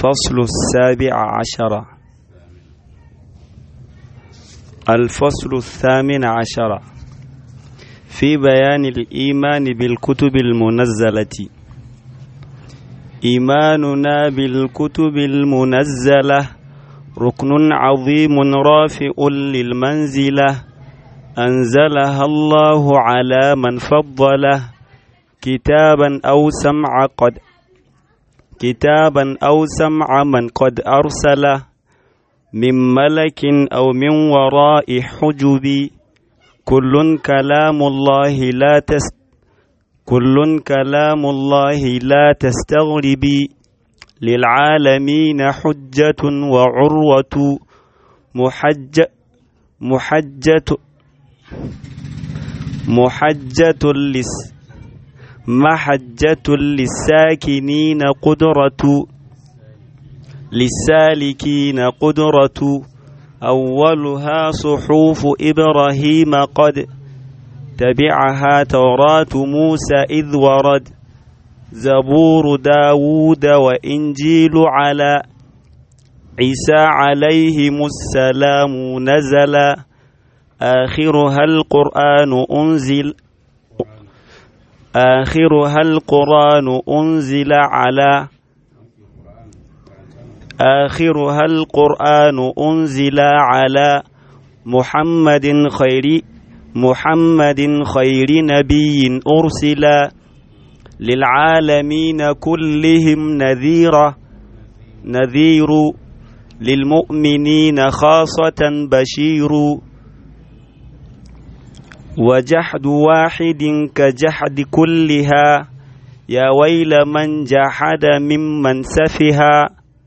الفصل السابع عشر الفصل الثامن عشر في بيان الإيمان بالكتب المنزلة إيماننا بالكتب المنزلة ركن عظيم رافع للمنزلة أنزلها الله على من فضله كتابا أو سمع قد كتابا أو سمع من قد أرسله من ملك أو من وراء حجب كل كلام الله لا تس كل كلام الله لا تستغربي للعالمين حجة وعروة محج محجة محجة لس محجة للساكنين قدرة للسالكين قدرة أولها صحوف إبراهيم قد تبعها توراة موسى إذ ورد زبور داود وإنجيل على عيسى عليهم السلام نزل آخرها القرآن أنزل آخرها القرآن أنزل على آخرها القرآن أنزل على محمد خير محمد خير نبي أرسل للعالمين كلهم نذيرا نذير للمؤمنين خاصة بشير وجحد واحد كجحد كلها يا ويل من جحد ممن سفها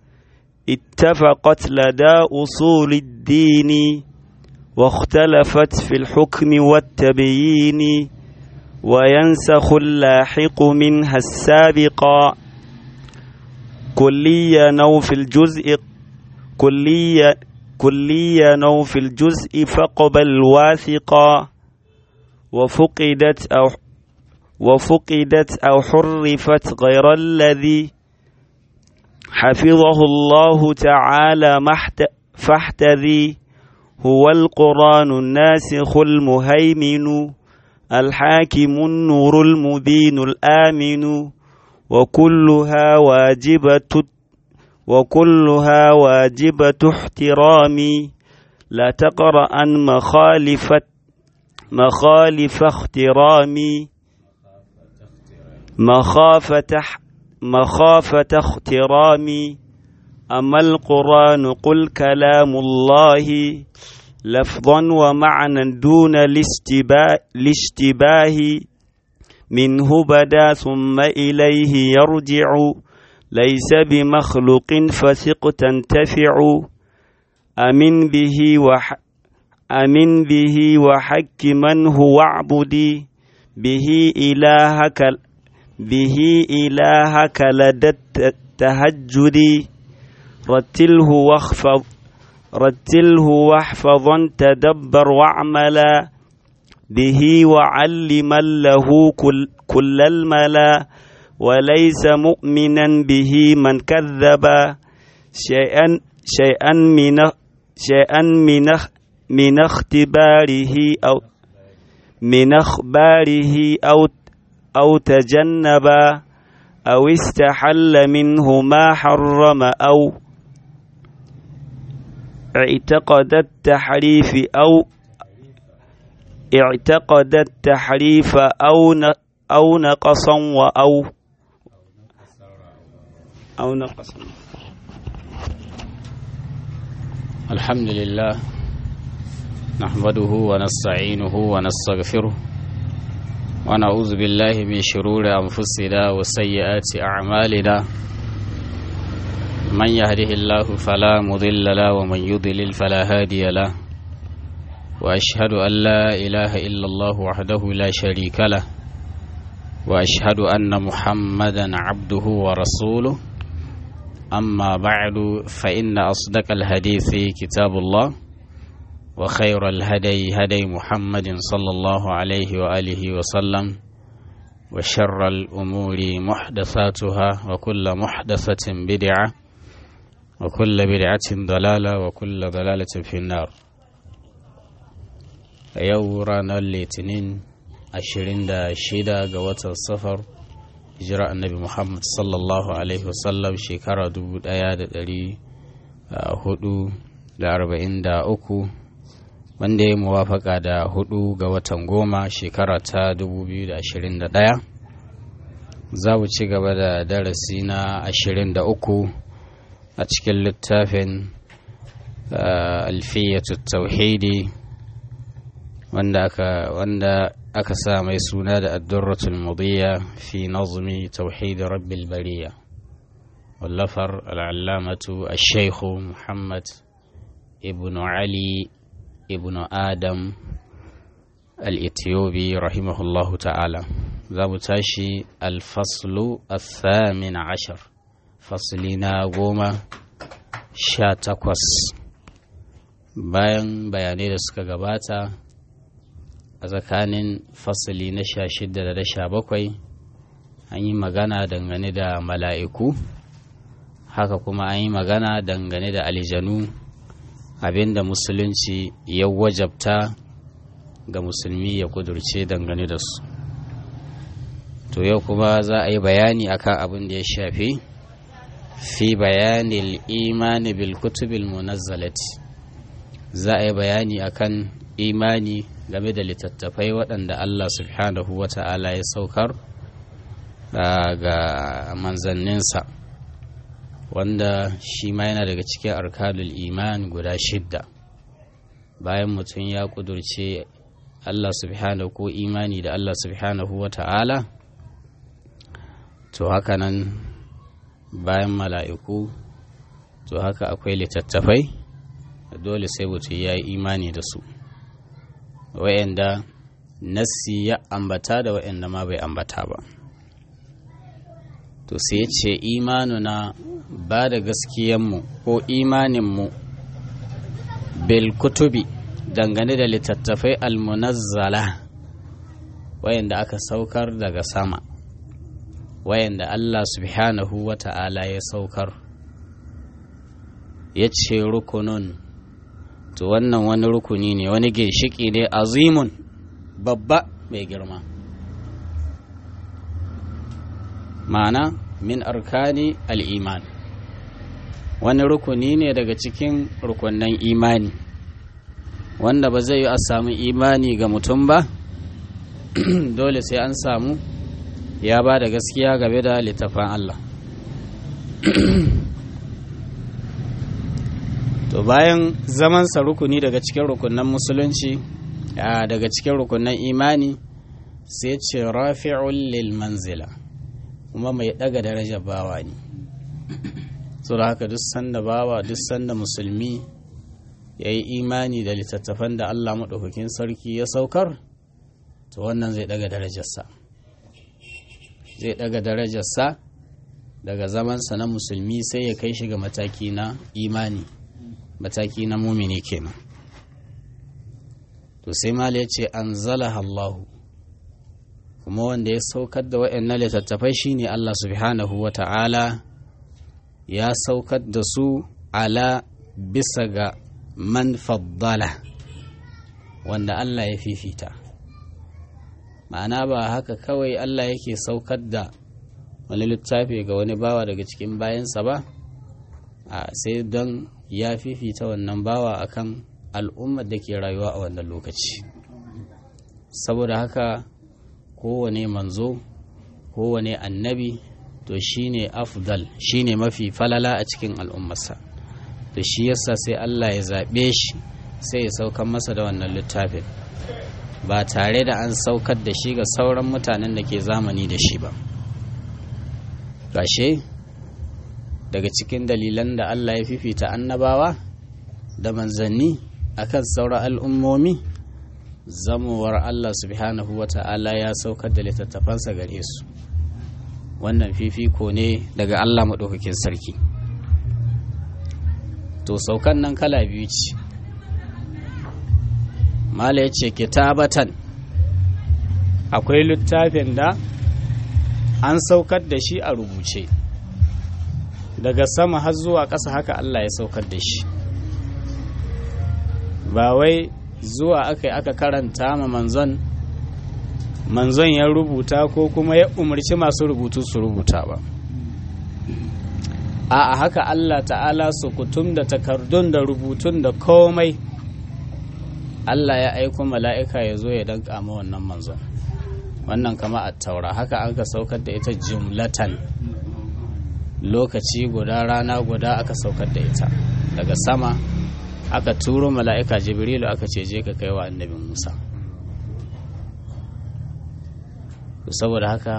اتفقت لدى أصول الدين واختلفت في الحكم والتبيين وينسخ اللاحق منها السابقا كليا نو في الجزء كليا كليا نو في الجزء فقبل واثقا وفقدت أو وفقدت أو حرفت غير الذي حفظه الله تعالى محت فاحتذي هو القرآن الناسخ المهيمن الحاكم النور المبين الآمن وكلها واجبة وكلها واجبة احترامي لا تقرأ عن مخالفة مخالف اخترامي مخافة مخافة اخترامي أما القرآن قل كلام الله لفظا ومعنى دون الاشتباه منه بدا ثم إليه يرجع ليس بمخلوق فثق تنتفع أمن به وح أمن به وحك من هو اعبدي به إلهك به إلهك لدى التهجد رتله واخفض رتله واحفظا تدبر واعملا به وعلما له كل, كل الملا وليس مؤمنا به من كذب شيئا شيئا من شيئا من من اختباره أو من أخباره أو أو تجنب أو استحل منه ما حرم أو اعتقد التحريف أو اعتقد التحريف أو أو نقصا وأو أو نقصا الحمد لله نحمده ونستعينه ونستغفره ونعوذ بالله من شرور أنفسنا وسيئات أعمالنا من يهده الله فلا مضل له ومن يضلل فلا هادي له وأشهد أن لا إله إلا الله وحده لا شريك له وأشهد أن محمدا عبده ورسوله أما بعد فإن أصدق الحديث كتاب الله وخير الهدي هدي محمد صلى الله عليه وآله وسلم وشر الأمور محدثاتها وكل محدثة بدعة وكل بدعة ضلالة وكل ضلالة في النار yau ranar litinin 26 ga watan safar hijira annabi muhammad sallallahu alaihi wasallam shekara 1443 wanda ya muwafaka da hudu ga watan goma shekara ta 2021 za mu ci gaba da darasi na 23 a cikin littafin alfiyatu tauhidi wanda aka wanda aka sa mai suna da addurratul mudiyya fi nazmi tauhid rabbil bariya wallafar al'allamatu al-shaykhu muhammad ibn ali ibn adam al-ethiopi rahimahullahu ta'ala za mu tashi alfaslu al-thamin ashar fasli na goma sha takwas bayan bayanai da suka gabata a tsakanin fasali na sha shida da na sha bakwai an yi magana dangane da mala'iku haka kuma an yi magana dangane da aljanu abinda musulunci ya wajabta ga musulmi ya kudurce dangane da su to yau kuma za a yi bayani akan abin da ya shafi fi bayanin imani bil kutubil munazzalati za a yi bayani akan imani game da littattafai waɗanda Allah subhanahu wa ta'ala ya saukar ga manzanninsa wanda shi ma yana daga cikin arkanul iman guda shidda bayan mutum ya kudurce Allah subhanahu ko imani da Allah subhanahu wa ta'ala to haka nan bayan mala'iku to haka akwai littattafai dole sai mutum ya yi imani da su wa'anda nassi ya ambata da wa'anda ma bai ambata ba to sai ce imanuna ba da gaskiyanmu ko imaninmu bil kutubi dangane da littattafai almunazzala wayanda aka saukar daga sama wayanda Allah subhanahu wa ta'ala ya saukar ya ce rukunun to wannan wani rukuni ne wani ginshiki ne azimun babba mai girma ma'ana min arkani al'iman wani rukuni ne daga cikin rukunan imani wanda ba zai yi a samu imani ga mutum ba dole sai an samu ya ba da gaskiya game da littafan Allah to bayan zamansa rukuni daga cikin rukunan musulunci daga cikin rukunan imani sai ce rafi'un lil manzila kuma mai daga darajar bawa ne so da haka duk sanda bawa duk sanda musulmi ya yi imani da littattafan da Allah maɗaukakin sarki ya saukar to wannan zai daga darajarsa zai daga darajarsa daga zamansa na musulmi sai ya kai shi ga mataki na imani mataki na mumini kenan to sai mala ya ce an zalaha Allahu kuma wanda ya saukar da waɗannan littattafai shine Allah subhanahu wa ta'ala ya saukar da su ala bisa ga man faddala wanda Allah ya fifita ma'ana ba haka kawai Allah yake saukar da wani littafi ga wani bawa daga cikin bayansa ba a sai don ya fifita wannan bawa akan al'ummar da ke rayuwa a wannan lokaci saboda haka kowane manzo kowane annabi to shine afdal shine mafi falala a cikin al'ummarsa to shi yasa sai Allah ya zaɓe shi sai ya saukar masa da wannan littafin ba tare da an saukar da shi ga sauran mutanen da ke zamani da shi ba gashe daga cikin dalilan da Allah ya fifita annabawa da manzanni akan sauran al'ummomi zamowar Allah subhanahu wa ta'ala ya saukar da littattafansa gare su wannan fifiko ne daga Allah maɗaukakin sarki to saukan nan kala biyu ce mala ya ce kitabatan akwai littafin da an saukar da shi a rubuce daga sama har zuwa ƙasa haka Allah ya saukar da shi ba wai zuwa aka yi aka karanta ma manzon manzon ya rubuta ko kuma ya umarci masu rubutu su rubuta ba a haka Allah ta'ala su kutum da takardun da rubutun da komai Allah ya aiko mala'ika ya zo ya danka ma wannan manzon wannan kama a taura haka an ka saukar da ita jumlatan lokaci guda rana guda aka saukar da ita daga sama aka turo mala'ika jibrilu aka ce je ka kai wa annabin musa saboda haka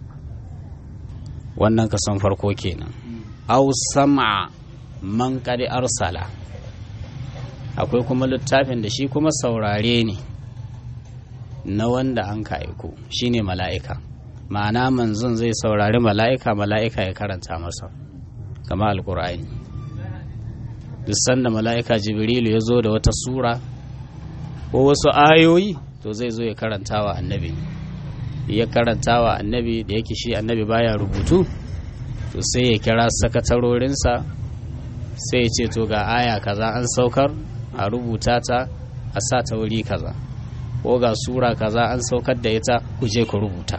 wannan kasan farko kenan au sama man kadi arsala akwai kuma littafin da shi kuma saurare ne na wanda an ka aiko shine mala'ika ma'ana manzon zai saurari mala'ika mala'ika ya karanta masa kama alkur'ani duk sanda mala'ika jibrilu ya zo da wata sura ko wasu ayoyi to zai zo ya karanta wa annabi ya karanta wa annabi da yake shi annabi baya rubutu to sai ya kira sakatarorinsa sai ya ce to ga aya kaza an saukar a rubuta ta a sa ta wuri kaza ko ga sura kaza an saukar da ita ku je ku rubuta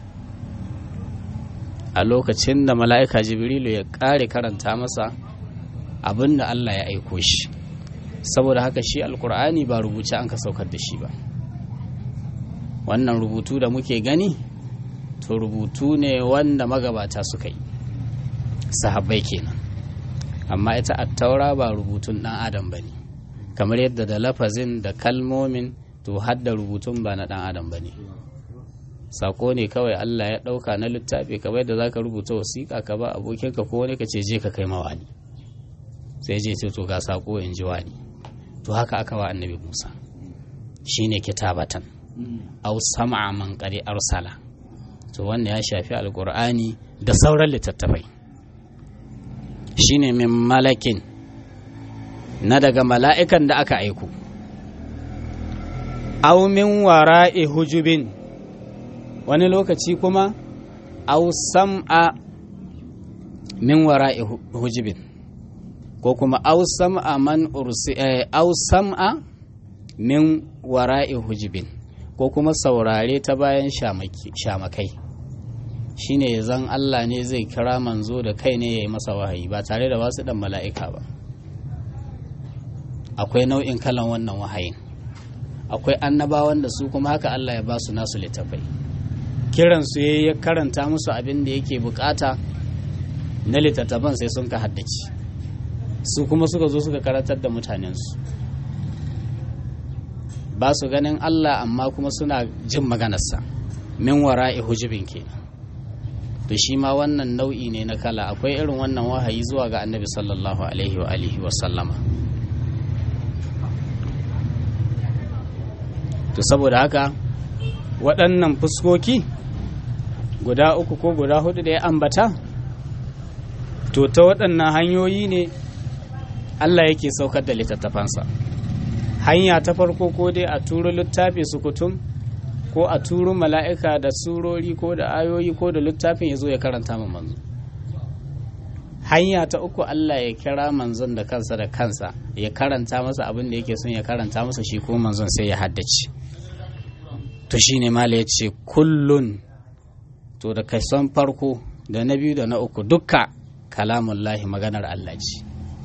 a lokacin da mala'ika jibrilu ya ƙare karanta masa abin da Allah ya aiko shi saboda haka shi alkur'ani ba rubuce an ka saukar da shi ba wannan rubutu da muke gani to rubutu ne wanda magabata suka yi sahabbai kenan amma ita attaura ba rubutun ɗan adam ba ne kamar yadda da lafazin da kalmomin to hadda rubutun ba na ɗan adam ba ne sako ne kawai Allah ya ɗauka na littafi kamar yadda za ka rubuta wasiƙa ka ba abokinka ko wani ka ce je ka kai mawani sai je ce to ga sako in ji wani to haka aka wa annabi musa shine kitabatan aw sam'a man qad arsala to wanda ya shafi alqur'ani da sauran littattafai shine min malakin na daga mala'ikan da aka aiko aw min wara'i hujubin wani lokaci kuma aw sam'a min wara'i hujubin ko kuma aw sam'a man ursi aw sam'a min wara'i hujubin ko kuma saurare ta bayan shamakai shine zan Allah ne zai kira manzo da kai ne ya yi masa wahayi ba tare da wasu dan mala'ika ba akwai nau'in kalan wannan wahayin akwai annabawan da su kuma haka Allah ya ba su nasu littafai kiransu ya ya karanta musu abin da yake bukata na littattafan sai sun ka haddace su kuma suka zo suka karantar da mutanensu ba su ganin Allah amma kuma suna jin maganarsa min wara'i hujubin kenan to shi ma wannan nau'i ne na kala akwai irin wannan wahayi zuwa ga annabi sallallahu alaihi wa alihi wa sallama to saboda haka waɗannan fuskoki guda uku ko guda hudu da ya ambata to ta waɗannan hanyoyi ne Allah yake saukar da littattafansa hanya ta farko ko dai a turo littafi sukutum ko a turo mala'ika da surori ko da ayoyi ko da littafin ya zo ya karanta ma manzo hanya ta uku Allah ya kira manzon da kansa da kansa ya karanta masa abin da yake son ya karanta masa shi ko manzon sai ya haddace to shine mala ya ce kullun to da kason farko da na biyu da na uku dukka kalamullahi maganar Allah ce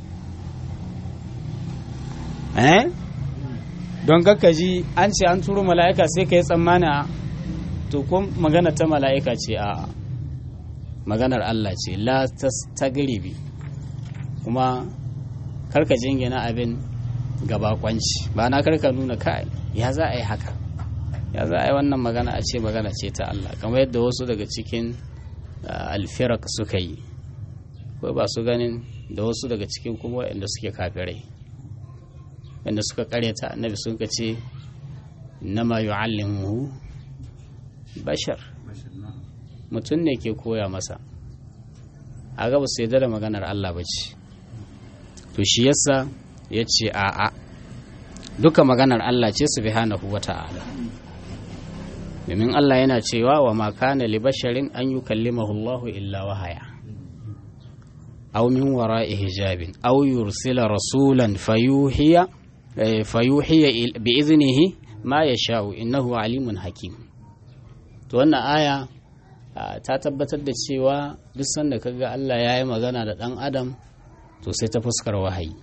eh don ji an ce an turo mala'ika sai ka yi tsammana to ko magana ta mala'ika ce a maganar Allah ce la ta garibi kuma karka jingina abin gabakwanci ba na karka nuna kai ya za a yi haka ya za a yi wannan magana a ce magana ce ta Allah kamar yadda wasu daga cikin alfirak suka yi ko ba su ganin da wasu daga cikin kuma waɗanda suke kafirai wanda suka karyata annabi sun ka ce nama yu'allimuhu bashar mutum ne ke koya masa a gaba su yadda da maganar Allah ba ce to shi yasa ya ce a'a duka maganar Allah ce su bihanahu wa ta'ala domin Allah yana cewa wa ma kana li basharin an yukallimahu Allah illa wahaya aw min wara'i hijabin aw yursila rasulan fayuhiya fayuhiya bi iznihi ma yasha'u innahu alimun hakim to wannan aya ta tabbatar da cewa duk sanda kaga Allah ya yi magana da ɗan adam to sai ta fuskar wahayi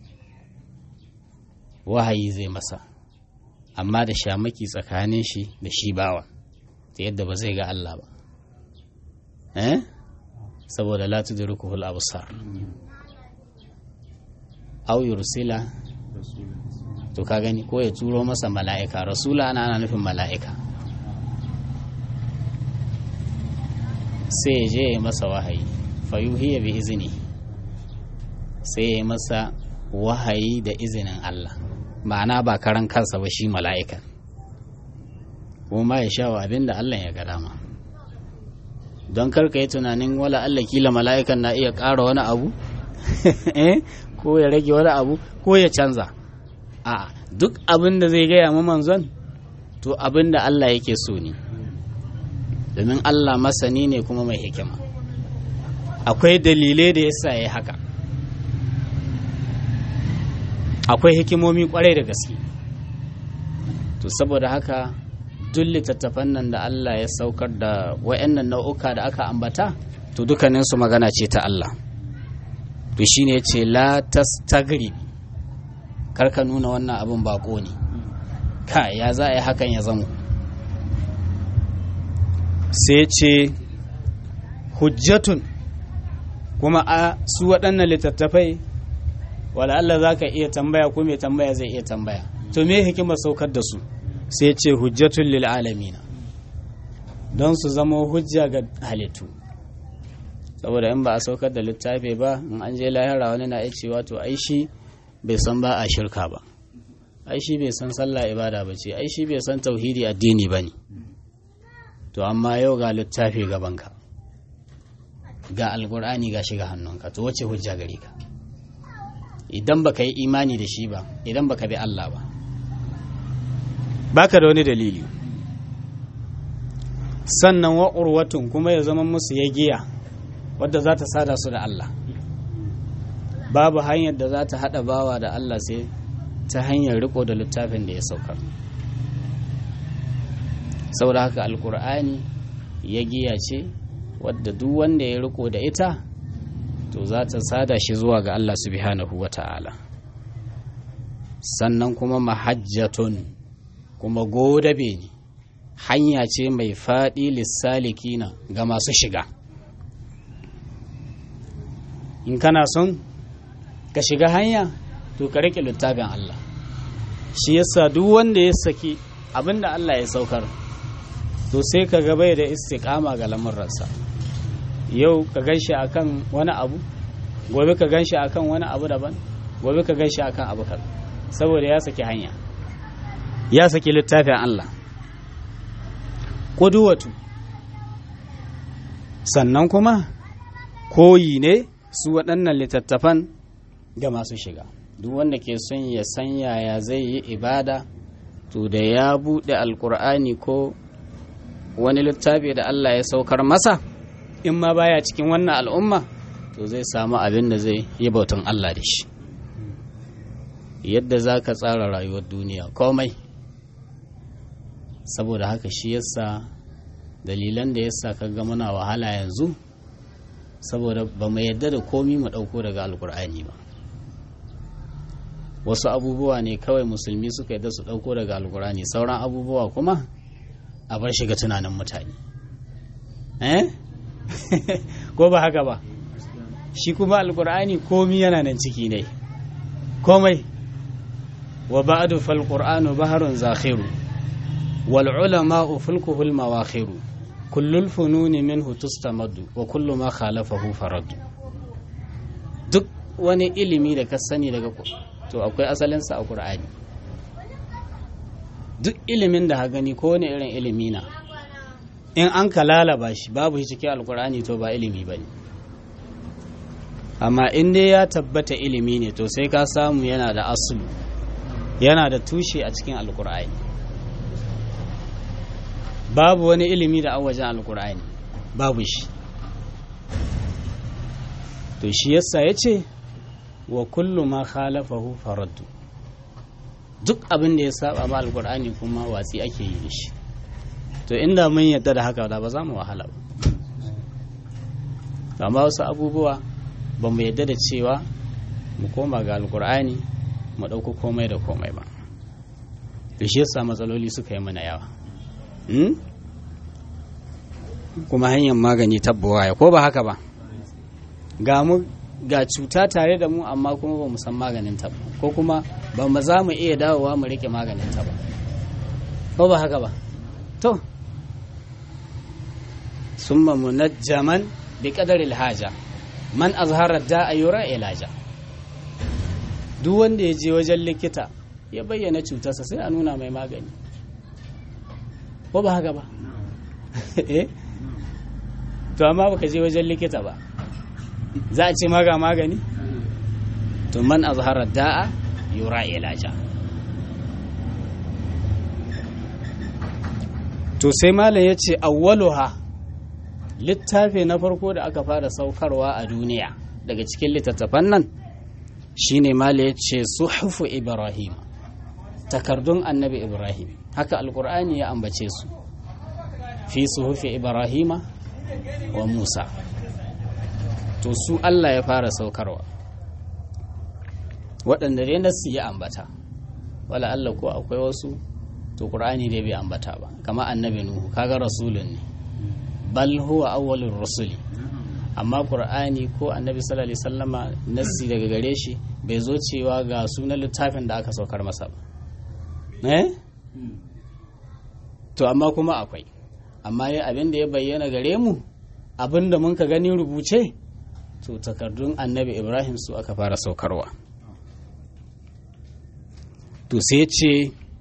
wahayi zai masa amma da shamaki tsakanin shi da shi bawa ta yadda ba zai ga Allah ba eh saboda la tudrikuhul absar aw yursila to ka gani ko ya turo masa mala'ika rasula ana ana nufin mala'ika sai ya je ya masa wahayi fayuhiya bi izini sai ya masa wahayi da izinin Allah ma'ana ba karan kansa ba shi mala'ika kuma ya sha wa abin da Allah ya ga dama don karka yi tunanin wala Allah kila mala'ikan na iya ƙara wani abu ko ya rage wani abu ko ya canza a duk abin da zai gaya ma manzon to abin da Allah yake so ne domin Allah masani ne kuma mai hikima akwai dalilai da yasa ya haka akwai hikimomi kwarai da gaske to saboda haka duk littattafan nan da Allah ya saukar da wayannan nau'uka da aka ambata to dukkaninsu magana ce ta Allah to shine ce la tastagri karka nuna wannan abin bako ne ka ya za a yi hakan ya zamo sai ce hujjatun kuma a su waɗannan littattafai wala Allah za ka iya tambaya ko mai tambaya zai iya tambaya to me hikimar saukar da su sai ce hujjatun lil alamina don su zama hujja ga halittu saboda in ba a saukar da littafi ba in an je lahira wani na iya cewa to ai shi bai san ba a shirka ba ai shi bai san sallah ibada ba ce ai shi bai san tauhidi addini ba ne to amma yau ga littafi gabanka ga alkur'ani ga shiga hannunka to wace hujja gare ka idan baka yi imani da shi ba idan baka bi Allah ba baka da wani dalili sannan wa urwatun kuma ya zama musu ya giya wadda za ta sada su da Allah babu hanyar da za ta haɗa bawa da Allah sai ta hanyar riko da littafin da ya saukar saboda haka alkur'ani ya giya ce wadda duk wanda ya riko da ita to za ta sada shi zuwa ga Allah subhanahu wa ta'ala sannan kuma mahajjatun kuma godabe ne hanya ce mai faɗi lissalikina ga masu shiga in kana son ka shiga hanya to ka riƙe littafin Allah shi yasa duk wanda ya saki abinda Allah ya saukar to sai ka ga bai da istiqama ga lamurransa yau ka ganshi akan wani abu gobe ka ganshi akan wani abu daban gobe ka ganshi akan abu kan saboda ya saki hanya ya saki littafin Allah kuduwatu sannan kuma koyi ne su waɗannan littattafan ga masu shiga duk wanda ke son ya san yaya zai yi ibada to da ya buɗe alkur'ani ko wani littafi da Allah ya saukar masa in ma baya cikin wannan al'umma to zai samu abin da zai yi bautan Allah da shi yadda za ka tsara rayuwar duniya komai saboda haka shi yasa dalilan da yasa ka ga muna wahala yanzu saboda ba mu yadda da komi mu ɗauko daga alkur'ani ba wasu abubuwa ne kawai musulmi suka yadda su ɗauko daga alkur'ani sauran abubuwa kuma a bar shiga tunanin mutane eh ko ba haka ba shi kuma alkur'ani komi yana nan ciki ne komai wa ba'du fal qur'anu baharun zakhiru wal ulama'u fulkuhu al mawakhiru kullul fununi minhu tustamaddu wa kullu ma khalafahu faradu duk wani ilimi da ka sani daga to akwai asalinsa a qur'ani duk ilimin da ha gani ko wani irin ilimi na in an ka lalaba shi babu shi cikin alkur'ani to ba ilimi ba ne amma in dai ya tabbata ilimi ne to sai ka samu yana da asulu yana da tushe a cikin alkur'ani babu wani ilimi da an wajen alkur'ani babu shi to shi yasa ya ce wa kullu ma khalafahu faraddu duk abin da ya saba ma alkur'ani kuma watsi ake yi da shi to inda mun yadda da haka da ba za mu wahala ba amma wasu abubuwa ba mu yadda da cewa mu koma ga alkur'ani mu ɗauko komai da komai ba da shi yasa matsaloli suka yi mana yawa kuma hanyar magani tabbawa ya ko ba haka ba ga mu ga cuta tare da mu amma kuma ba mu san maganin ta ba ko kuma ba mu za mu iya dawowa mu rike maganin ta ba ko ba haka ba to summa munajjaman bi qadari haja man azhara da'a yura ilaja duk wanda ya je wajen likita ya bayyana cutarsa sai a nuna mai magani ko ba haka ba eh to amma baka je wajen likita ba za a ce maga magani to man azhara da'a yura ilaja to sai malam ya ce awwaluha littafi na farko da aka fara saukarwa a duniya daga cikin littattafan nan shine malam ya ce suhufu ibrahim takardun annabi ibrahim haka alkur'ani ya ambace su fi suhufi ibrahima wa musa to su allah ya fara saukarwa waɗanda dai nasu ya ambata wala allah ko akwai wasu to ƙur'ani dai bai ambata ba kama annabi nuhu kaga rasulun ne bal huwa awwalur rusuli amma ƙur'ani ko annabi sallallahu alaihi wasallama nassi daga gare shi bai zo cewa ga sunan littafin da aka saukar masa ba eh to amma kuma akwai amma ya abin da ya bayyana gare mu abin da mun ka gani rubuce to takardun annabi ibrahim su aka fara saukarwa to sai ce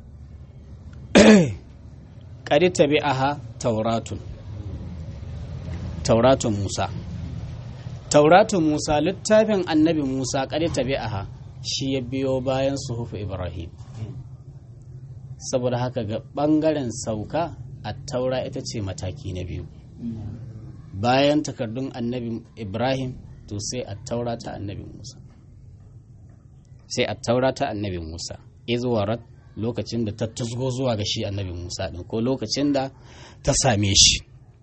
ƙari tabi aha tauratun tauratun musa tauratun musa littafin annabi musa ƙari tabi aha shi ya biyo bayan suhufu ibrahim saboda haka ga ɓangaren sauka a taura ita ce mataki na biyu bayan takardun annabi ibrahim to sai a taura ta annabi musa sai a taura ta annabi musa izuwarat lokacin da ta tusgo zuwa ga shi annabi musa ɗin ko lokacin da ta same shi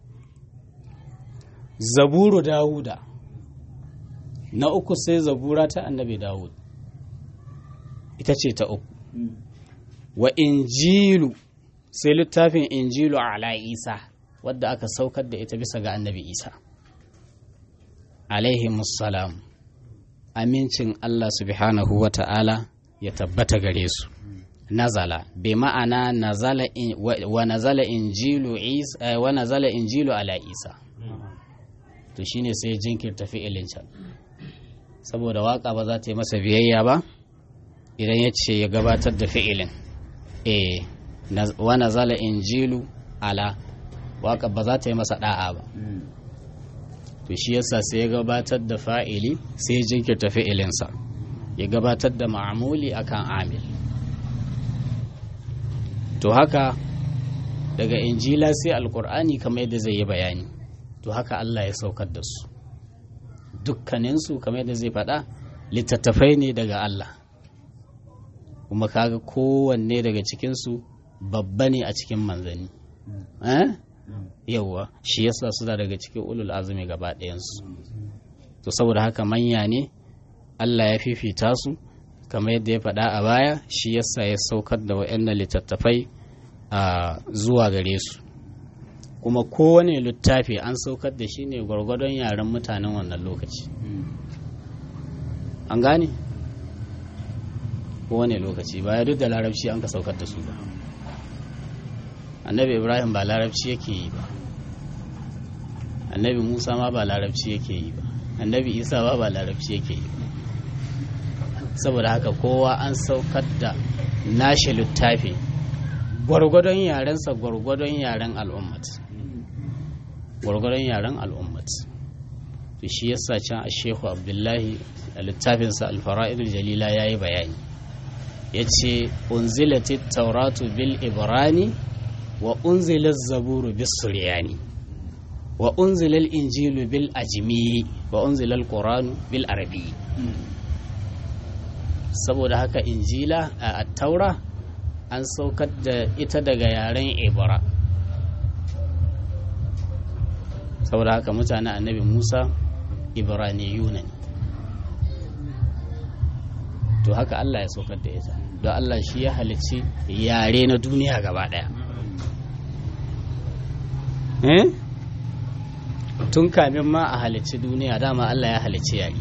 zaburu dawuda na uku sai zabura ta annabi dawud ita ce ta uku wa injilu sai littafin injilu ala isa wadda aka saukar da ita bisa ga annabi isa alaihi musalam amincin allah subhanahu wa ta'ala ya tabbata gare su nazala bi ma'ana nazala wa nazala injilu isa wa nazala injilu ala isa to shine sai jinkirta fi'ilin can saboda waka ba za ta yi masa biyayya ba idan ya ce ya gabatar da fi'ilin eh wa nazala injilu ala waka ba za ta yi masa da'a ba to shi yasa sai ya gabatar da fa'ili sai ya jinkirta fi'ilinsa ya gabatar da ma'amuli akan amil to haka daga injila sai alkur'ani kamar yadda zai yi bayani to haka Allah ya saukar da su dukkaninsu kamar yadda zai faɗa littattafai ne daga Allah kuma kaga kowanne daga cikinsu babba ne a cikin manzanni yauwa shi yasa suna daga cikin ulul azumi gaba ɗayansu to saboda haka manya ne Allah ya fifita su kamar yadda ya faɗa a baya shi yasa ya saukar da waɗannan littattafai a zuwa gare su kuma kowane littafi an saukar da shi ne gwargwadon yaren mutanen wannan lokaci an gane kowane lokaci baya duk da larabci an ka saukar da su ba annabi ibrahim ba larabci yake yi ba annabi musa ma ba larabci yake yi ba annabi isa ba ba larabci yake yi ba saboda haka kowa an saukar da nashi littafi gwargwadon yarensa gwargwadon yaren al'ummat gwargwadon yaren al'ummat to shi yasa can a shehu abdullahi a littafinsa alfara'idul jalila ya yi bayani ya ce unzilatit tauratu bil ibrani wa unzilat zaburu bis suryani wa unzilal injilu bil ajmi wa unzilal qur'anu bil arabi saboda haka injila a taura an saukar da ita daga yaren ibra saboda haka mutanen annabi musa ibraniyuna ne to haka allah ya saukar da ita don allah shi ya halicci yare na duniya gaba daya tun kamin ma a halicci duniya dama allah ya halicci yare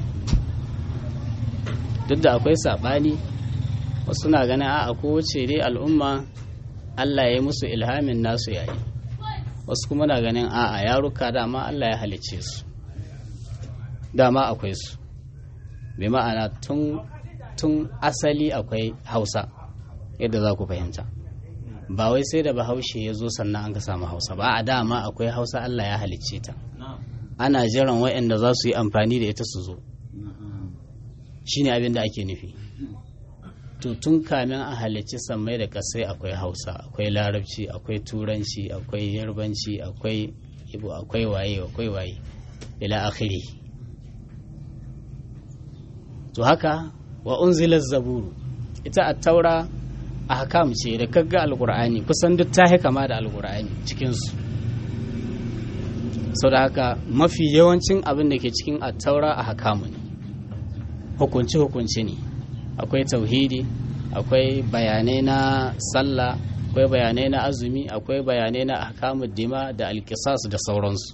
duk da akwai saɓani wasu na ganin a kowace dai al'umma allah ya yi musu ilhamin nasu yayi wasu kuma na ganin a'a yaruka dama allah ya halicce su dama akwai su bai ma'ana tun tun asali akwai hausa yadda za ku fahimta ba wai sai da bahaushe ya zo sannan an ka samu hausa ba a dama akwai hausa allah ya halicce ta ana jiran waɗanda za su yi amfani da ita su zo shine abin da ake nufi to tun kamin a halicci sammai da kasai akwai hausa akwai larabci akwai turanci akwai yarbanci akwai ibo akwai waye akwai waye ila akhiri to haka wa unzila zaburu ita a taura a hakam ce da kagga alkur'ani kusan duk ta kama da alkur'ani cikinsu sau da haka mafi yawancin abin da ke cikin a taura a hakamu ne hukunci-hukunci ne akwai tauhidi akwai bayanai na sallah akwai bayanai na azumi akwai bayanai na ahkamud dima da alkisas da sauransu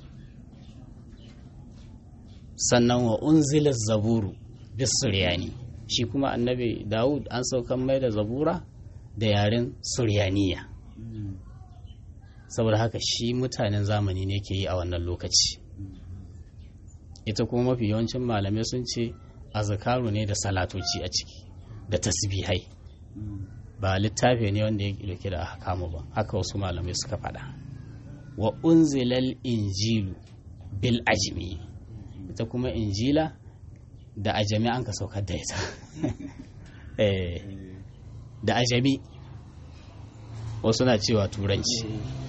sannan wa unzila zaburu bisuryani shi kuma annabi dawud an saukan mai da zabura da yaren suryaniya saboda haka shi mutanen zamani ne ke yi a wannan lokaci ita kuma mafi yawancin malamai sun ce azakaru ne da salatoci a ciki da tasbihai ba littafi ne wanda ya dauke da ahkamu ba haka wasu malamai suka faɗa wa unzilal injilu bil ajmi ita kuma injila da ajami an ka saukar da ita da ajami wasu na cewa turanci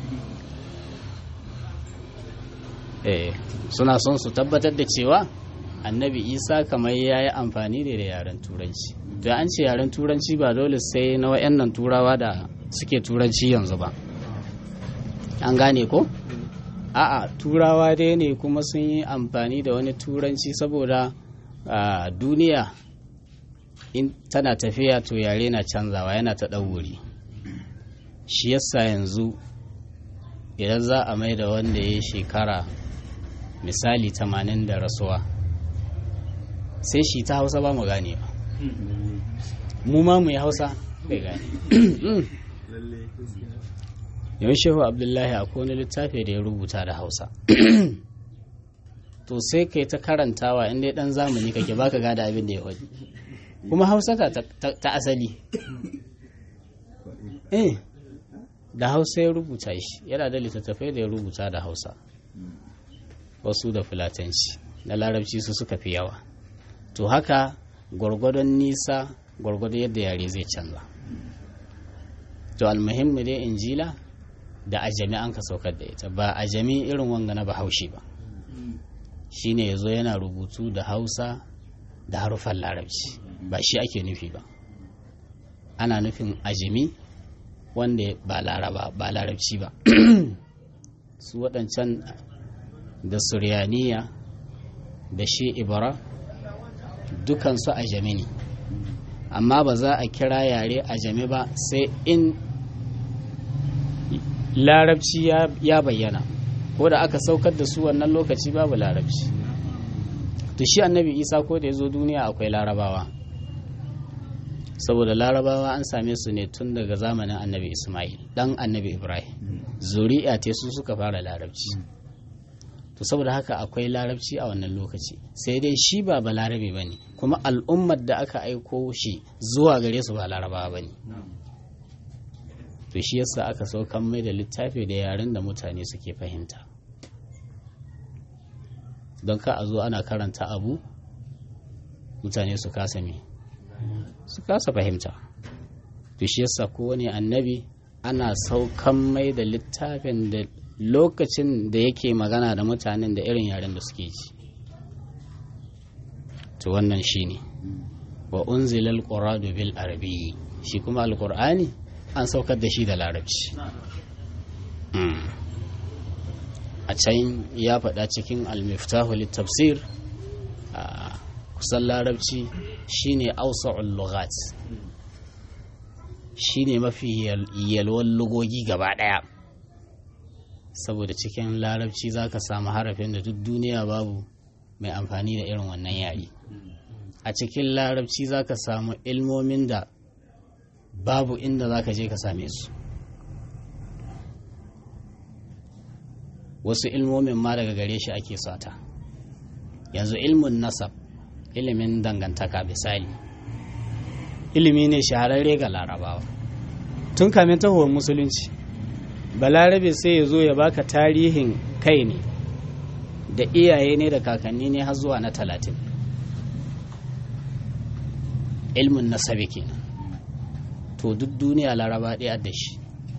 suna son su tabbatar da cewa annabi isa kamar ya yi amfani da da yaren turanci da an ce yaren turanci ba dole sai na wayannan turawa da suke turanci yanzu ba an gane ko a'a turawa dai ne kuma sun yi amfani da wani turanci saboda duniya in tana tafiya to yare na canzawa yana ta ɗauri shi yasa yanzu idan za a mai da wanda ya shekara misali tamanin da rasuwa sai shi ta hausa ba mu gane ba mu ma mu yi hausa bai gane yawan shehu abdullahi a wani littafi da ya rubuta da hausa to sai kai ta karantawa inda ya dan zamani kake baka gada abin da ya wadi kuma hausa ta, ta asali eh da hausa ya rubuta shi yana da littattafai da ya rubuta da hausa wasu da fulatanci na larabci su suka fi yawa to haka gwargwadon nisa gwargwadon yadda yare zai canza to almuhimmi dai injila da ajami an ka saukar da ita ba ajami irin wanga na bahaushe ba shine yazo yana rubutu da hausa da harufan larabci ba shi ake nufi ba ana nufin ajami wanda ba laraba ba larabci ba su waɗancan da suryaniya da shi ibara dukansu a jami ne amma ba za a kira yare a jami ba sai in larabci ya bayyana ko da aka saukar da su wannan lokaci babu larabci to shi annabi isa ko da ya zo duniya akwai larabawa saboda larabawa an same su ne tun daga zamanin annabi ismail dan annabi ibrahim zuri'a te su suka fara larabci to saboda haka akwai larabci a wannan lokaci sai dai shi ba balarabe ba ne kuma al'ummar da aka aiko shi zuwa gare su ba larabawa ba ne to shi yasa aka saukan mai da littafi da yaren da mutane suke fahimta don ka a zo ana karanta abu mutane su kasa me su kasa fahimta to shi yasa kowane annabi ana saukan mai da littafin da lokacin da yake magana da mutanen da irin yaren da suke ji to wannan shi ne wa unzilal qur'anu bil arabi shi kuma alqur'ani an saukar da shi da larabci a can ya faɗa cikin al-miftahu tafsir a kusan larabci shine ausa'ul lughat shine mafi yalwan lugogi gaba ɗaya saboda cikin larabci za ka samu harafin da duk duniya babu mai amfani da irin wannan yari a cikin larabci za ka samu ilmomin da babu inda za ka je ka same su wasu ilmomin ma daga gare shi ake sata yanzu ilmin nasab ilimin dangantaka misali ilimi ne shahararre ga larabawa tun kamin tahowar musulunci balarabe sai ya zo ya baka tarihin kai ne da iyaye ne da kakanni ne har zuwa na talatin ilmin nasabi kenan to duk duniya laraba ɗaya da shi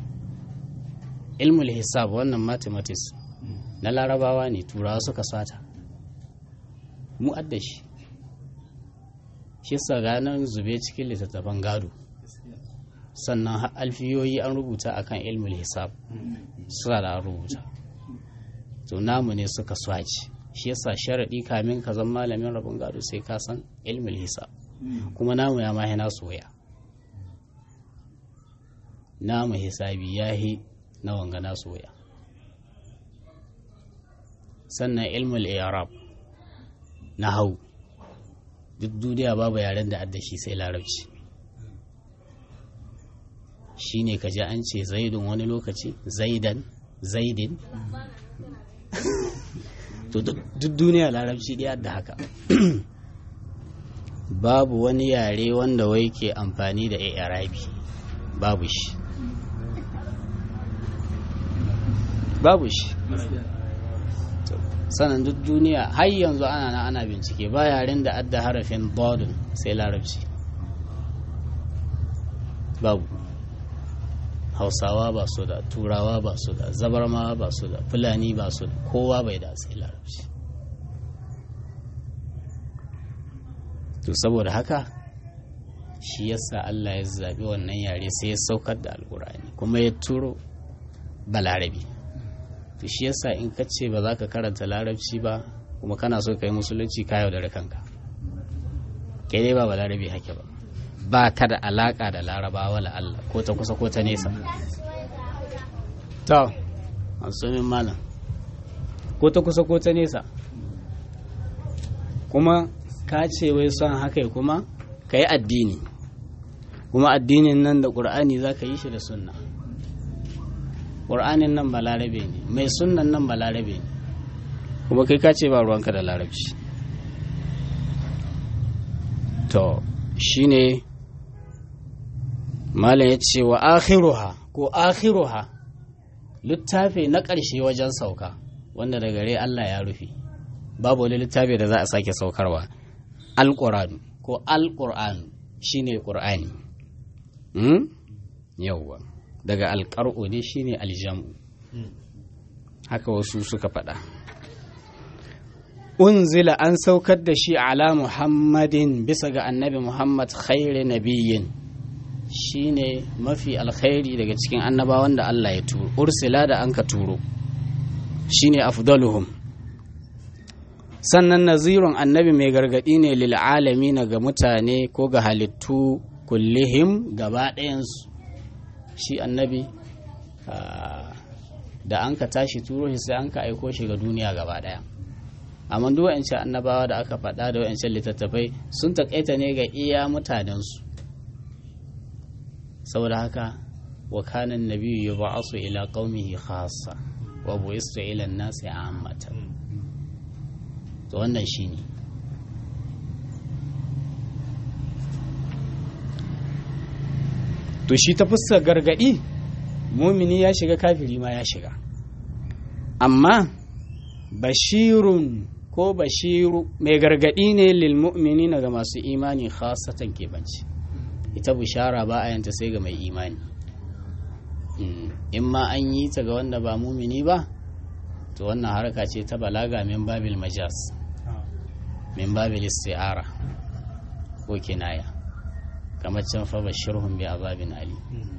ilmul hisab wannan mathematics na larabawa ne turawa suka sata mu adda shi shi ranar zube cikin littattafan gado sannan alfiyoyi an rubuta akan ilmul hisab suna da rubuta to namu ne suka swaci shi yasa sharaɗi kamin ka zama malamin rabin gado sai ka san ilmul hisab kuma namu ya mahi nasu waya namu hisabi ya hi na wanga nasu waya sannan ilmul arab na hau duk duniya babu yaren da adda shi sai larabci shi ne ka ji an ce zaidun wani lokaci zaidan zaidin to duk duniya larabci ɗaya da haka babu wani yare wanda wai ke amfani da arabi babu shi babu shi sanan duk duniya har yanzu ana na ana bincike ba yaren da adda harafin bodin sai larabci babu hausawa ba su da turawa ba su da zabarmawa ba su da fulani ba su da kowa bai da sai larabci to saboda haka shi yasa Allah ya zaɓi wannan yare sai ya saukar da alkur'ani kuma ya turo balarabi to shi yasa in ka ce ba za ka karanta larabci ba kuma kana so ka yi musulunci ka yaudare kanka kai dai ba balarabi hake ba ba ka da alaka da larabawa la Allah ko ta kusa ko ta nesa to asumin malam ko ta kusa ko ta nesa kuma ka ce wai son haka kuma ka yi addini kuma addinin nan da ƙur'ani za ka yi shi da sunna ƙur'anin nan ba larabe ne mai sunnan nan ba larabe ne kuma kai ka ce ba ruwanka da larabci to shine malam ya ce wa akhiruha ko akhiruha littafi na ƙarshe wajen sauka wanda da gare Allah ya rufe babu wani littafi da za a sake saukarwa alƙur'anu ko alƙur'anu shine ƙur'ani hmm? yawwa daga alƙar'u ne shine aljamu haka wasu suka faɗa unzila an saukar da shi ala muhammadin bisa ga annabi muhammad khairi nabiyyin shine mafi alkhairi daga cikin annabawan da Allah ya turo ursila da an ka turo shine afdaluhum sannan nazirun annabi mai gargadi ne lil na ga mutane ko ga halittu kullihim gaba ɗayansu shi annabi da an ka tashi turo shi sai an ka aiko shi ga duniya gaba ɗaya amma duk wa'ancan annabawa da aka faɗa da wa'ancan littattafai sun taƙaita ne ga iya mutanensu saboda haka wa kanan nabiyyu yub'asu ila qaumihi khassa wa bu'istu ila an-nasi ammatan to wannan shine to shi ta fuskar gargadi mumini ya shiga kafiri ma ya shiga amma bashirun ko bashiru mai gargadi ne lil mu'minina ga masu imani khasatan kebanci ita bishara ba a yanta sai ga mai imani in ma an yi ta ga wanda ba mumini ba to wannan harka ce ta balaga min babil majas min babil isti'ara ko kinaya kamar can fa bashirhum bi azabin ali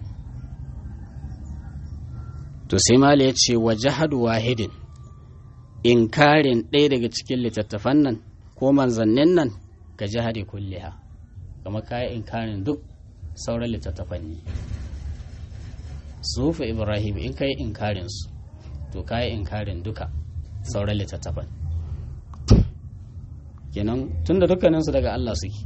to sai mala ya ce wa jahadu wahidin inkarin ɗaya daga cikin littattafan nan ko manzannin nan ka jihadi kulliha kamar kayan inkarin duk sauran littattafan ne sufa ibrahim in ka yi inkarin su to ka yi inkarin duka sauran littattafan kenan tun da dukkaninsu daga allah suke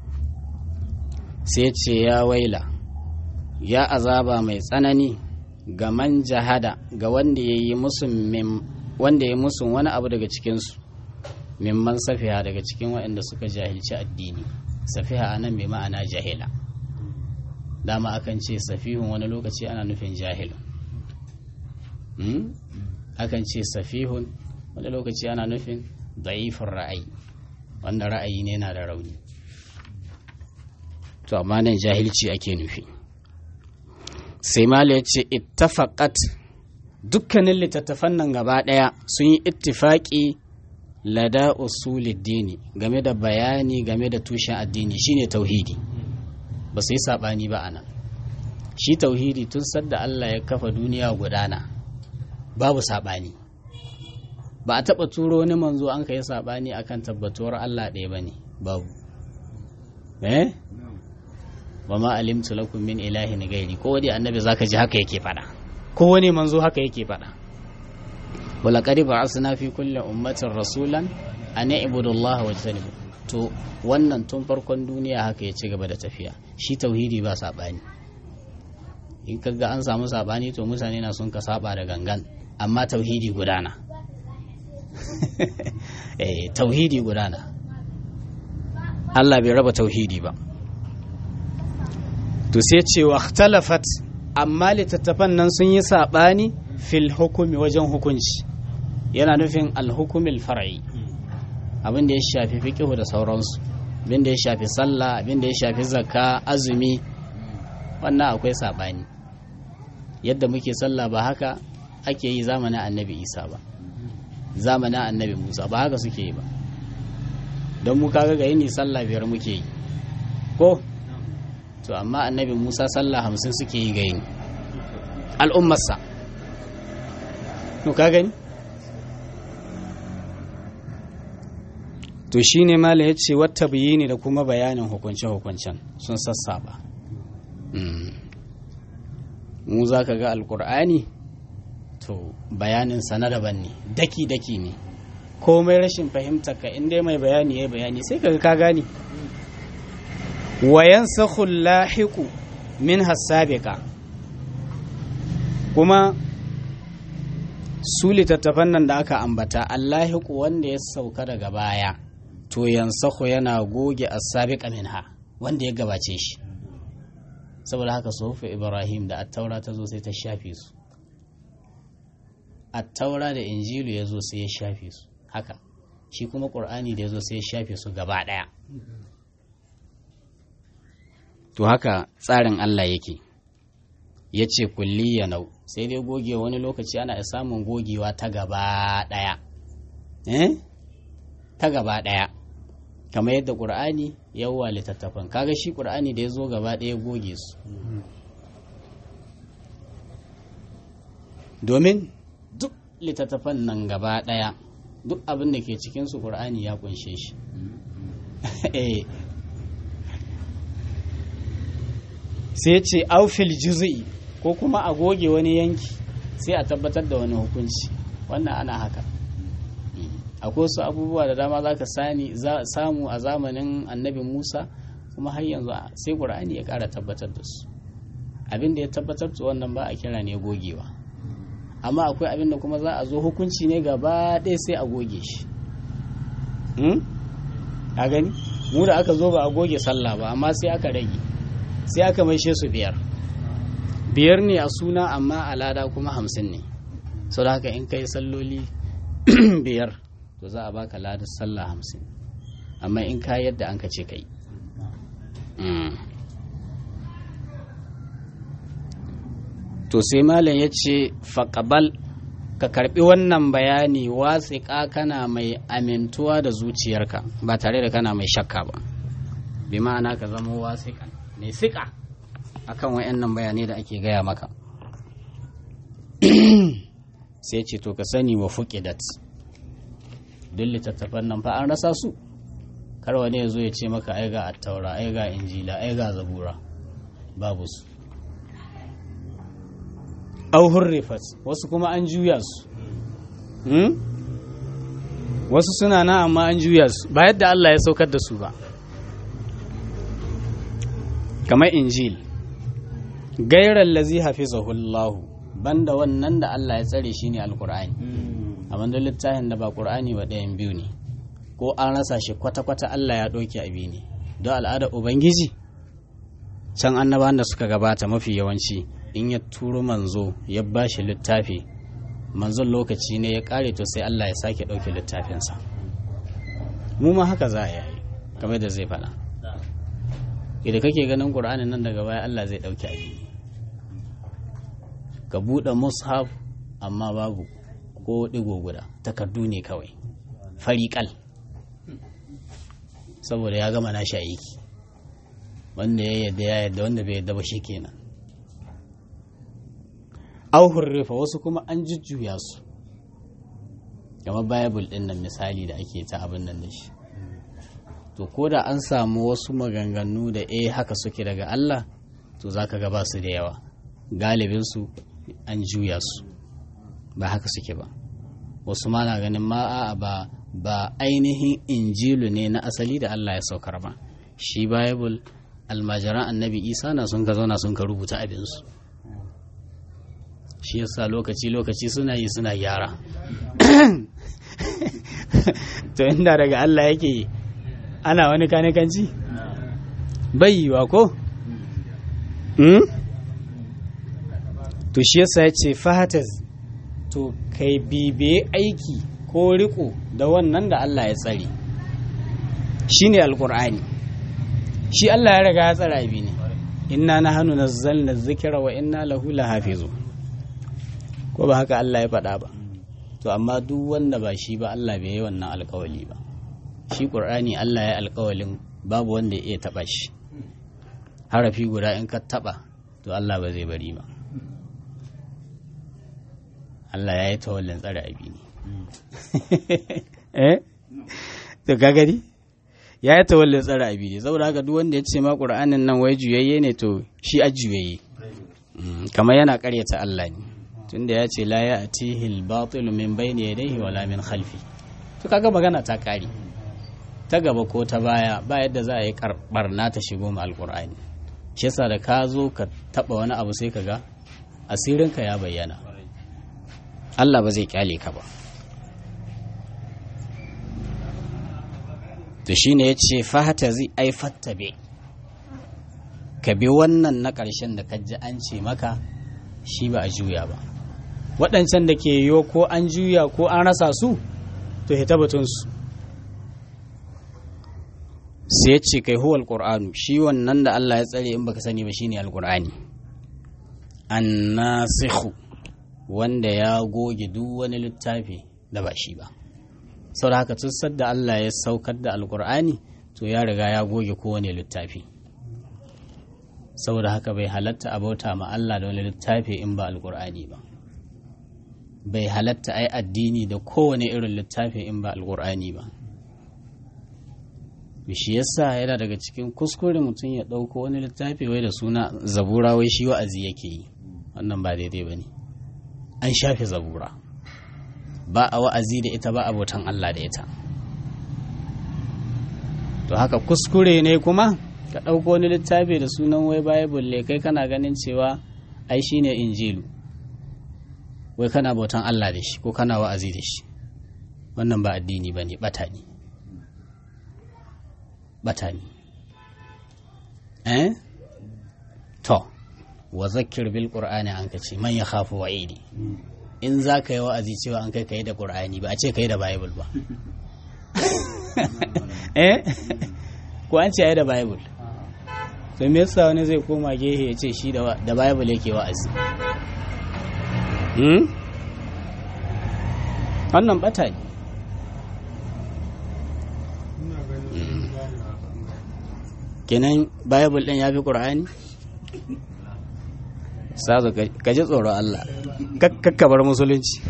sai ce ya waila ya azaba mai tsanani ga man jahada ga wanda ya yi musun wanda ya musun wani abu daga cikinsu mimman safiha daga cikin waɗanda suka jahilci addini safiha a nan bai ma'ana jahila dama akan ce safihun wani lokaci ana nufin jahilun akan ce safihun wani lokaci ana nufin da'ifin ra'ayi wanda ra'ayi ne na da rauni to amma nan jahilci ake nufi sai mala ya ce ittafaqat dukkanin littattafan nan gaba ɗaya sun yi ittifaƙi lada usuliddini game da bayani game da tushen addini shine tauhidi ba su yi saɓani ba anan shi tauhidi tun sadda Allah ya kafa duniya gudana babu saɓani ba a taɓa turo wani manzo an ka yi saɓani akan tabbatuwar Allah ɗaya ba ne babu eh wa ma alimtu lakum min ilahin gairi ko wani annabi zaka ji haka yake faɗa ko wani manzo haka yake faɗa wala qad ba'athna fi kulli ummatin rasulan an i'budu Allah wa tajtanibu to wannan tun farkon duniya haka ya ci gaba da tafiya shi tauhidi ba sabani in kaga an samu sabani to mutane na sun ka saba da gangan amma tauhidi gudana eh tauhidi gudana Allah bai raba tauhidi ba to sai ce wa ikhtalafat amma littattafan nan sun yi saɓani fil hukumi wajen hukunci yana nufin alhukumil far'i abin da ya shafi fiqhu da sauransu abin da ya shafi sallah abin da ya shafi zakka azumi wannan akwai saɓani yadda muke sallah ba haka ake yi zamanin annabi isa ba zamanin annabi musa ba haka suke yi ba don mu kaga ga yini sallah biyar muke yi ko to amma annabi musa sallah hamsin suke yi ga yini al'ummarsa to ka gani to shi ne mala ya ce wata ne da kuma bayanin hukunce-hukuncen sun sassaba mu za ka ga alkur'ani to bayanin sana daban ne daki-daki ne komai rashin fahimta ka inda mai bayani ya bayani sai ka ka gani wayan sahul lahiqu min hasabiqa kuma su littattafan nan da aka ambata allahiku wanda ya sauka daga baya to yansahu yana goge asabiqa minha wanda ya gabace shi saboda haka suhufu ibrahim da attaura ta zo sai ta shafe su attaura da injilu ya zo sai ya shafe su haka shi kuma ƙur'ani da ya zo sai ya shafe su gaba ɗaya to haka tsarin allah yake ya ce kulli ya nau sai dai goge wani lokaci ana samun gogewa ta gaba ɗaya eh ta gaba ɗaya kamar yadda ƙur'ani yawwa littattafan kaga shi ƙur'ani da ya zo gaba ɗaya goge su domin duk littattafan nan gaba ɗaya duk abin da ke cikinsu ƙur'ani ya kunshe shi sai ce aufil juzu'i ko kuma a goge wani yanki sai a tabbatar da wani hukunci wannan ana haka akwai wasu abubuwa da dama za ka samu a zamanin annabi musa kuma har yanzu sai ƙur'ani ya ƙara tabbatar da su abin da ya tabbatar da wannan ba a kira ne gogewa amma akwai abin da kuma za a zo hukunci ne gaba ɗaya sai a goge shi a gani mu da aka zo ba a goge sallah ba amma sai aka rage sai aka maishe su biyar biyar ne a suna amma a lada kuma hamsin ne sau da haka in kai salloli biyar to za a baka ladar sallah hamsin amma in ka yadda an ka ce kai to sai malam ya ce faƙabal ka karbi wannan bayani wasiƙa kana mai amintuwa da zuciyarka ba tare da kana mai shakka ba bi ma'ana ka zama wasiƙa mai siƙa akan wayannan bayanai da ake gaya maka sai ce to ka sani wa fuqidat duk littattafan nan fa an rasa su kar wani ya zo ya ce maka ai ga attaura ai ga injila ai ga zabura babu su au hurrifat wasu kuma an juya su wasu suna na amma an juya su ba yadda Allah ya saukar da su ba kamar injil gairar lazi hafizahullahu banda wannan da Allah ya tsare shi ne alkur'ani amma da littafin da ba qur'ani ba ɗayan biyu ne ko an rasa shi kwata-kwata Allah ya ɗauke abi ne don al'adar ubangiji can annabawan da suka gabata mafi yawanci in ya turo manzo ya ba shi littafi manzon lokaci ne ya kare to sai Allah ya sake ɗauke littafinsa mu ma haka za a yi kamar da zai faɗa idan kake ganin ƙur'anin nan daga baya Allah zai ɗauke abi ka buɗe mushaf amma babu ko ɗigo guda takardu ne kawai fariƙal saboda ya gama nashi aiki wanda ya yadda ya yadda wanda bai yadda ba shi kenan auhun rufa wasu kuma an jujjuya su kamar bible din nan misali da ake ta abin nan da shi to ko da an samu wasu maganganu da eh haka suke daga Allah to zaka ga ba su da yawa galibin su an juya su ba haka suke ba wasu ma na ganin ma a ba ba ainihin injilu ne na asali da Allah ya saukar ba shi bible almajiran annabi isa na sun ka zauna sun ka rubuta abinsu shi yasa lokaci-lokaci suna yi suna gyara to inda daga Allah yake ana wani kanikanci bai yiwa ko to shi yasa ya ce fahatas to kai bibe aiki ko riko da wannan da Allah ya tsare shi ne alkur'ani shi Allah ya riga ya tsara abi ne inna na hannu nazzalna zikira wa inna lahu lahafizu ko ba haka Allah ya faɗa ba to amma duk wanda ba shi ba Allah bai yi wannan alkawali ba shi ƙur'ani Allah ya alkawalin babu wanda ya iya taɓa shi harafi guda in ka taɓa to Allah ba zai bari ba Allah ya yi tawallin tsare abi ne eh to ka gani ya yi tawallin tsare abi ne saboda haka duk wanda ya ce ma ƙur'anin nan wai juyayye ne to shi a juyayye kamar yana ƙaryata Allah ne tunda ya ce la ya atihi al-batil min bayni yadayhi wala min khalfi to kaga magana ta kare ta gaba ko ta baya ba yadda za a yi barna ta shigo ma alqur'ani shi yasa da ka zo ka taba wani abu sai kaga asirin ka ya bayyana Allah ba zai kyale ka ba to shine yace fahata zai ai fattabe ka bi wannan na ƙarshen da kaji an ce maka shi ba a juya ba waɗancan da ke yiwu ko an juya ko an rasa su to hita batunsu sai ce kai huwa alƙur'anu shi wannan da Allah ya tsare in baka sani ba shine alƙur'ani annasikhu wanda ya goge duk wani littafi da ba shi ba sau da haka tussar da Allah ya saukar da alƙur'ani to ya riga ya goge kowane littafi saboda haka bai halatta a bauta ma Allah da wani littafi in ba alƙur'ani ba bai halatta ai addini da kowane irin littafi in ba alƙur'ani ba shi yasa yana daga cikin kuskure mutum ya ɗauko wani littafi wai da suna zabura wai shi wa'azi yake yi wannan ba daidai ba ne an shafe zabura ba a wa'azi da ita ba abotan Allah da ita to haka kuskure ne kuma ka ɗauko wani littafi da sunan wai bible kai kana ganin cewa ai shine injilu wai kana bautan Allah da shi ko kana wa'azi da shi wannan ba addini ba ne bata ne bata ne eh to wa zakir bil qur'ani an kace man ya khafu wa'idi in za ka yi wa'azi cewa an kai kai da qur'ani ba a ce kai da bible ba eh ko an ce ai da bible to me yasa wani zai koma gehe ya ce shi da bible yake wa'azi hmm? wannan bata ne kenan bible din ya fi ƙur'ani sazo ka ji tsoron Allah kakkabar musulunci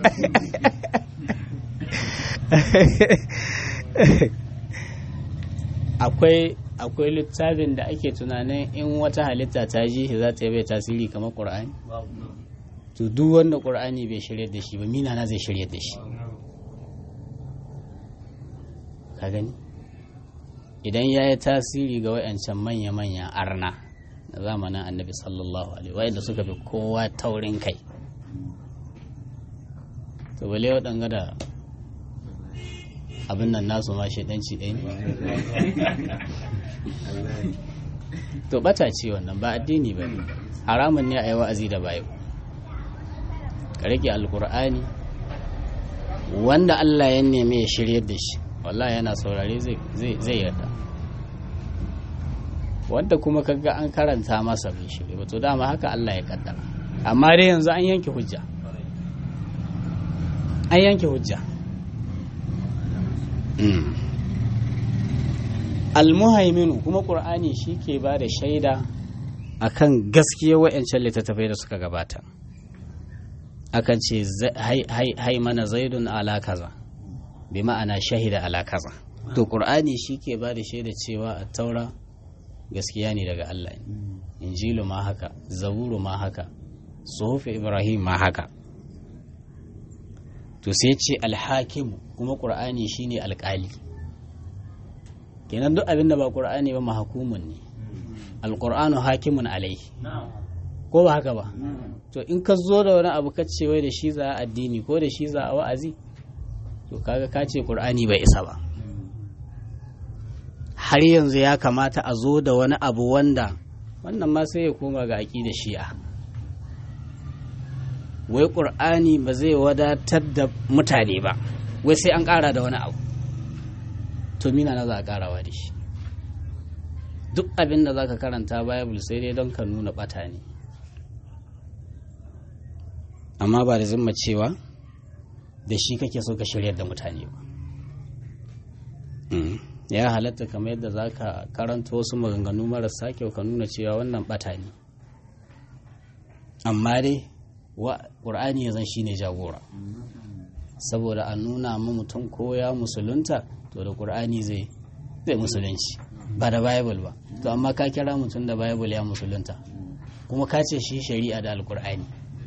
akwai akwai littafin da ake tunanin in wata halitta ta ji shi za ta yi bai tasiri kamar ƙur'ani to duk wanda ƙur'ani bai shirya da shi ba mina na zai shirya da shi ka gani idan ya yi tasiri ga wayancan manya-manya arna na zamanin annabi sallallahu alaihi wa'anda suka fi kowa taurin kai to bale waɗanga da abin nan nasu ma shaidanci ɗaya ne to bata ce wannan ba addini ba ne haramun ne a yi wa'azi da bayo ka rike alkur'ani wanda allah ya neme ya shiryar da shi wallahi yana saurare zai yarda wanda kuma kaga an karanta masa bai shirya ba to dama haka Allah ya kaddara amma dai yanzu an yanke hujja an yanke hujja almuhaiminu kuma qur'ani shi ke ba da shaida akan gaskiya wa'ancan littattafai da suka gabata akan ce hai mana zaidun ala kaza bi ma'ana shahida ala kaza to qur'ani shi ke ba da shaida cewa a taura gaskiya ne daga Allah injilu ma haka zaburu ma haka suhufi ibrahim ma haka to sai ce alhakimu kuma qur'ani shine alkali kenan duk abin da ba qur'ani ba mahakumun ne alqur'anu hakimun alaihi ko ba haka ba to in ka zo da wani abu ka ce wai da shi za a addini ko da shi za a wa'azi to kaga ka ce qur'ani bai isa ba har yanzu ya kamata a zo da wani abu wanda wannan ma sai ya koma ga da shi'a wai ƙur'ani ba zai wadatar da mutane ba wai sai an ƙara da wani abu to mina na za a ƙarawa da shi duk abin da za ka karanta bible sai dai don ka nuna ɓata ne amma ba da zimma cewa da shi kake so ka shirya da mutane ba ya halatta kamar yadda za ka karanta wasu maganganu marasa kyau ka nuna cewa wannan bata ne amma dai wa ƙur'ani ya zan shi ne jagora saboda a nuna ma mutum ko ya musulunta to da ƙur'ani zai zai musulunci ba da bible ba to amma ka kira mutum da bible ya musulunta kuma ka ce shi shari'a da alƙur'ani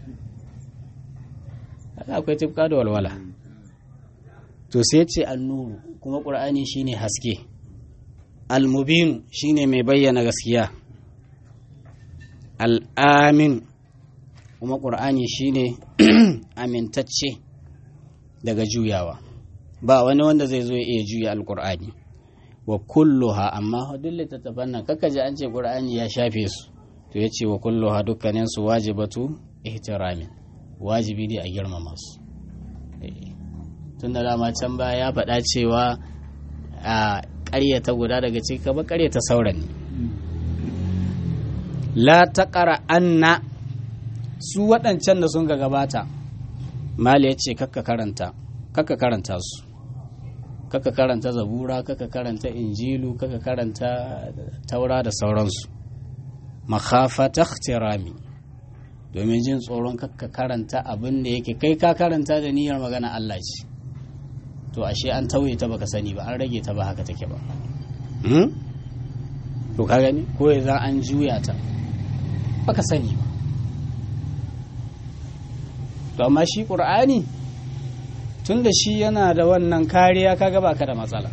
akwai tifka da walwala to sai ce annuru kuma ƙur'ani shine haske almubinu shine mai bayyana gaskiya al'amin kuma ƙur'ani shine amintacce daga juyawa ba wani wanda zai zo iya juya alƙur'ani wa kulluha amma duk littattafan nan kaka ji an ce ƙur'ani ya shafe su to ya ce wa kulluha dukkaninsu wajibatu ihtiramin wajibi ne a girmama su tun da dama can baya ya faɗa cewa a ƙaryata guda daga ciki kaba ƙaryata sauran ne la taƙara anna su waɗancan da sun ga gabata mali ya ce kakka karanta kakka karanta su kakka karanta zabura kakka karanta injilu kakka karanta taura da sauransu makhafata ikhtirami domin jin tsoron kakka karanta abin da yake kai ka karanta da niyyar magana Allah ce to ashe an tauye ta baka sani ba an rage ta ba haka take ba to ka gani ko za an juya ta baka sani ba to amma shi qur'ani tun da shi yana da wannan kariya kaga baka da matsala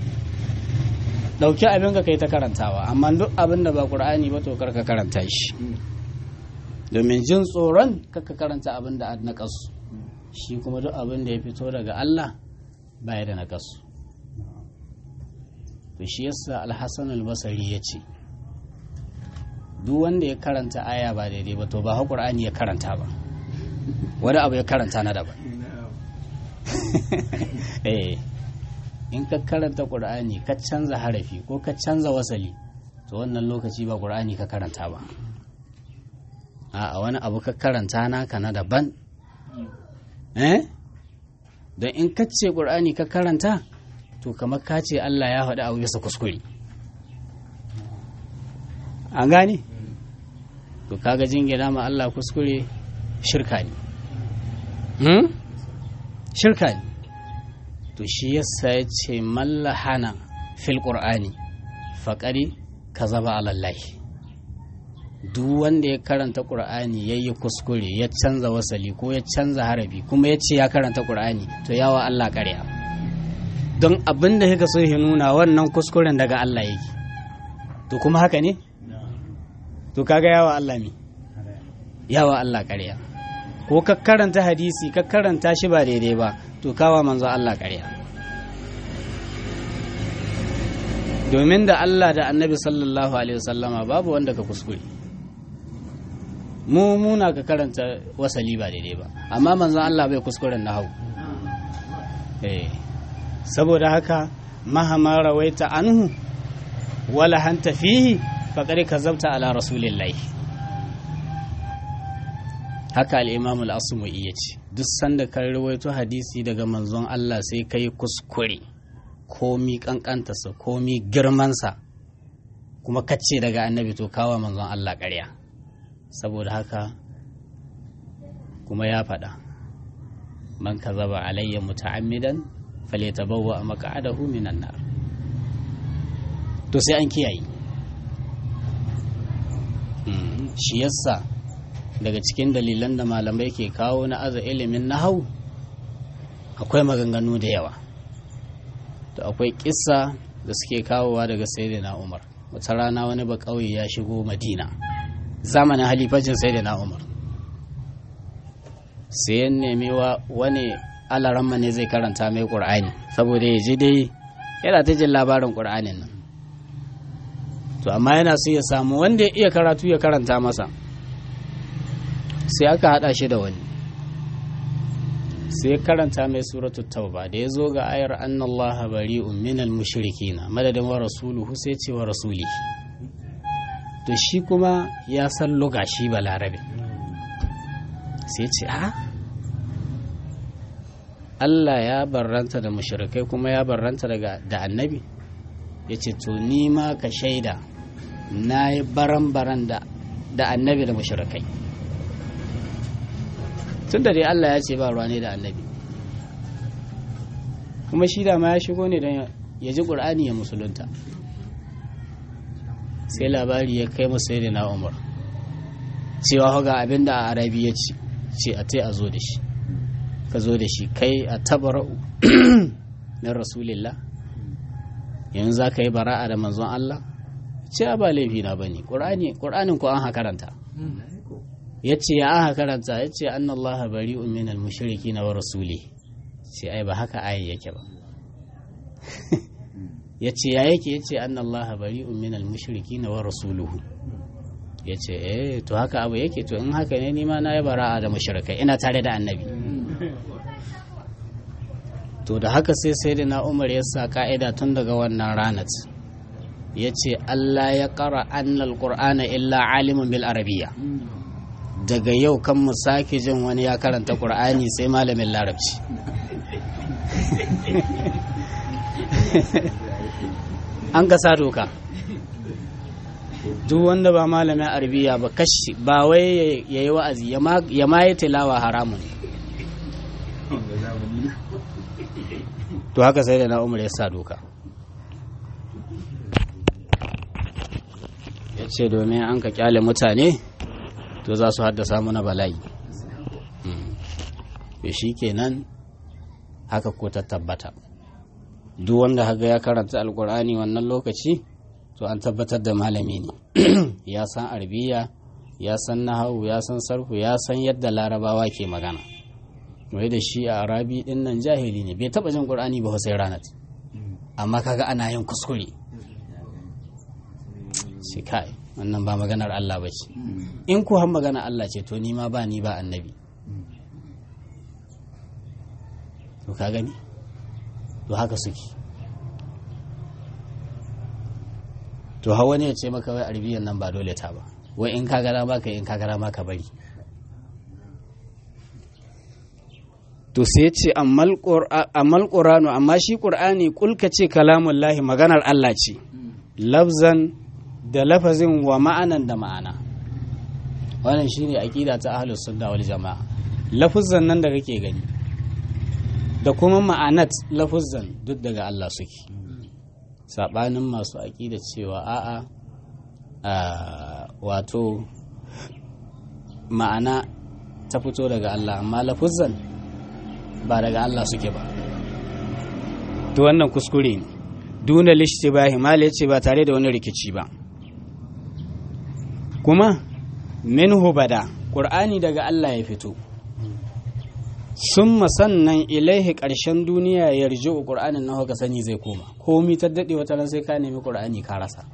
dauki abin ka kai ta karantawa amma duk abin da ba qur'ani ba to karka karanta shi domin jin tsoron kaka karanta abin da na kasu shi kuma duk abin da ya fito daga Allah baya da nakasu to shi yasa alhassan albasari ya ce duk wanda ya karanta aya ba daidai ba to ba ha qur'ani ya karanta ba wani abu ya karanta na daban eh in ka karanta qur'ani ka canza harafi ko ka canza wasali to wannan lokaci ba qur'ani ka karanta ba a wani abu ka karanta naka na daban eh don in ka ce ƙur'ani ka karanta to kamar ka ce Allah ya faɗi abu bisa kuskure an gane to kaga jingina ma Allah kuskure shirka ne hmm? shirka ne to shi yasa ya ce mallahana fil ƙur'ani faƙari ka zaba alallahi duk wanda ya karanta ƙur'ani ya yi kuskure ya canza wasali ko ya canza harafi kuma ya ce ya karanta ƙur'ani to yawa Allah ƙarya don abin da kika so ya nuna wannan kuskuren daga Allah yake to kuma haka ne to kaga yawa Allah mi yawa Allah ƙarya ko ka karanta hadisi ka karanta shi ba daidai ba to kawa manzo Allah ƙarya domin da Allah da annabi sallallahu alaihi wasallama babu wanda ka kuskure mu muna ka karanta wasali ba daidai ba amma manzon Allah bai kuskuren nahau eh saboda haka mahama rawaita anhu wala hanta fihi faqad kazabta ala rasulillahi haka al-imam al-asma'i yace duk sanda kan rawaito hadisi daga manzon Allah sai kai kuskure komi kankantarsa komi girmansa kuma kacce daga annabi to kawa manzon Allah ƙarya saboda haka kuma ya faɗa man kazaba alayya muta'ammidan falyatabawwa maq'adahu minan nar to sai an kiyaye shi yasa daga cikin dalilan da malamai ke kawo na aza ilimin nahau akwai maganganu da yawa to akwai kissa da suke kawowa daga sayyidina Umar wata rana wani ba kauye ya shigo Madina zamanin halifacin sayyidina Umar sai ya nemi wa wani alaramma ne zai karanta mai Qur'ani saboda ya ji dai yana ta jin labarin Qur'anin nan to amma yana so ya samu wanda ya iya karatu ya karanta masa sai aka hada shi da wani sai karanta mai suratul tauba da ya zo ga ayar annallaha bari'un minal mushrikina madadin wa rasuluhu sai ce wa rasuli to shi kuma ya san luga shi balarabe sai ce a Allah ya barranta da mushrikai kuma ya barranta daga da annabi ya ce to ni ma ka shaida na yi baran-baran da annabi da mushrikai tun da dai Allah ya ce ba ruwa ne da annabi kuma shi da ma ya shigo ne don ya ji ƙur'ani ya musulunta sai labari ya kai musu da na umar cewa ga abin da a arabi ya ce ce a tai a zo da shi ka zo da shi kai a tabara'u na rasulillah yanzu za ka yi bara'a da manzon Allah ce ba laifi na bane ƙur'anin ko an hakaranta ya ce ya aka karanta ya ce an Allah bari minal mushriki na wa rasuli ce ai ba haka ayi yake ba ya ce ya yake ya ce an Allah bari minal mushriki na wa rasuluhu ya ce eh to haka abu yake to in haka ne nima na yi bara'a da mushrikai ina tare da annabi to da haka sai sai da na umar ya sa ka'ida tun daga wannan ranar ya ce Allah ya ƙara annal qur'ana illa alimun bil arabiyya daga yau kan mu sake jin wani ya karanta ƙur'ani sai malamin larabci an gasa doka duk wanda ba malamin arabiya ba kashi ba wai ya yi wa'azi ya ma yi tilawa haramun to haka sai da na umar ya sa doka ya ce domin an ka kyale mutane to za su haddasa mana bala'i to shi kenan haka ko ta tabbata duk wanda haka ya karanta alkur'ani wannan lokaci to an tabbatar da malami ne ya san arbiya ya san nahawu ya san sarfu ya san yadda larabawa ke magana wai da shi a arabi din nan jahili ne bai taba jin qur'ani ba sai ranat amma kaga ana yin kuskure shi kai wannan ba maganar Allah ba ce in ku han magana Allah ce to ni ma ba ni ba annabi to ka gani to haka suke to hawa ne ya ce maka wai arbiyan nan ba dole ta ba wai in ka gara ma ka in ka gara ma ka bari to sai ce ammal qur'anu amma shi qur'ani kulka ce kalamun lahi maganar Allah ce lafzan da lafazin wa ma'anan da ma'ana wannan shine aqida ta ahlus sunna wal jamaa lafuzan nan da kake gani da kuma ma'anat lafuzan duk daga Allah suke sabanin masu aqida cewa a'a wato ma'ana ta fito daga Allah amma lafuzan ba daga Allah suke ba to wannan kuskure ne duna lishtibahi mala yace ba tare da wani rikici ba kuma minhu bada qur'ani daga Allah ya fito summa sannan ilaihi ƙarshen duniya ya rji'u qur'anin nan haka sani zai koma komi ta dade wata ran sai ka nemi qur'ani ka rasa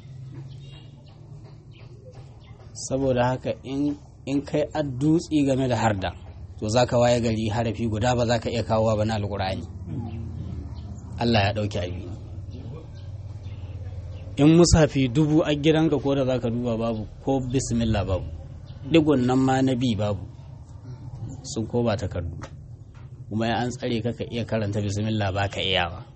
saboda haka in in kai addutsi game da harda to za ka waye gari harafi guda ba za ka iya kawowa ba na alkur'ani Allah ya ɗauki abi in musafi dubu a gidanka ko da za ka duba babu ko bismillah babu digon nan ma na bi babu sun ko ba takardu kuma ya an tsare ka ka iya karanta bismillah ba ka iya ba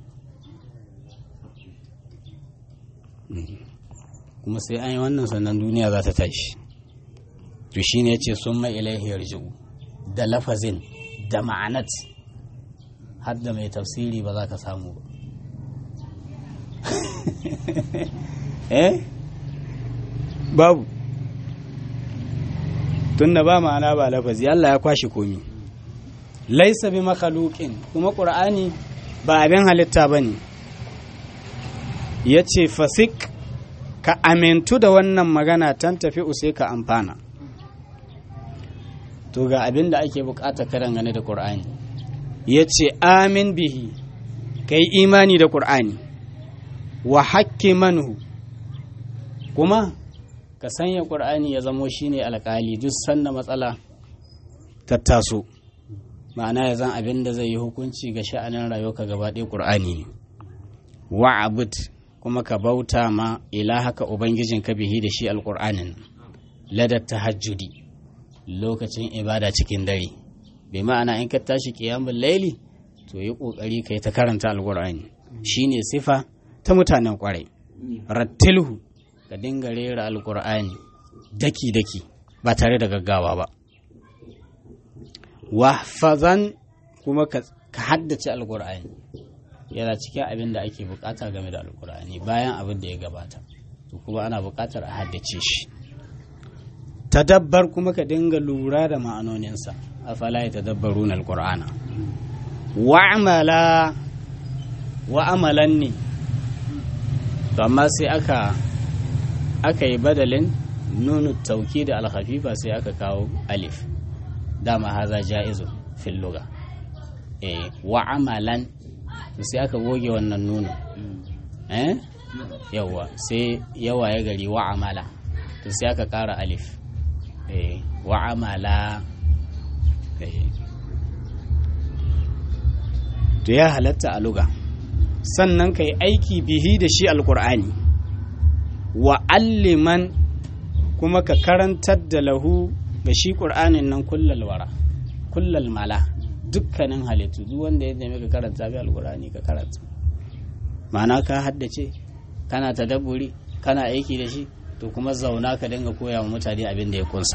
kuma sai an yi wannan sannan duniya za ta tashi to shine ya ce sun mai ilaihi yarji'u da lafazin da ma'anat har da mai tafsiri ba za ka samu ba eh babu tunda ba ma'ana ba lafazi Allah ya kwashi komi laisa bi makhluqin kuma qur'ani ba abin halitta bane yace fasik ka amintu da wannan magana tan tafi sai ka amfana to ga abin da ake bukata karan gane da qur'ani yace amin bihi kai imani da qur'ani wa hakki manhu kuma ka sanya ƙur'ani ya zamo shine alƙali duk sanda matsala ta taso ma'ana ya zan abin da zai yi hukunci ga sha'anin rayuwa gaba ɗaya ƙur'ani ne wa abud kuma ka bauta ma ilahaka ubangijin ka bihi da shi alƙur'anin ladar tahajjudi lokacin ibada cikin dare bai ma'ana in ka tashi ƙiyamun laili to yi ƙoƙari ka yi ta karanta alƙur'ani shine sifa ta mutanen ƙwarai rattilhu ka dinga rera alkur'ani daki-daki ba tare da gaggawa ba wahfazan kuma ka haddace alkur'ani yana cikin abin da ake bukata game da alkur'ani bayan abin da ya gabata to kuma ana bukatar a haddace shi tadabbar kuma ka dinga lura da ma'anoninsa afala ya tadabbaru na alkur'ana wa'amala wa'amalan ne to amma sai aka aka yi badalin nunu tauki da alhafifa sai aka kawo alif dama haza ja'izu fil luga eh wa amalan sai aka goge wannan nunu eh yawa sai yawa ya gari wa amala to sai aka kara alif eh wa amala eh to ya halatta a luga sannan ka yi aiki bihi da shi alkur'ani wa alliman kuma ka karantar da lahu ga shi ƙur'anin nan kullal wara kullal mala dukkanin halittu duk wanda ya nemi ka karanta bi alƙur'ani ka karanta ma'ana ka haddace kana tadabburi kana aiki da shi to kuma zauna ka dinga koya wa mutane abin da ya kunsa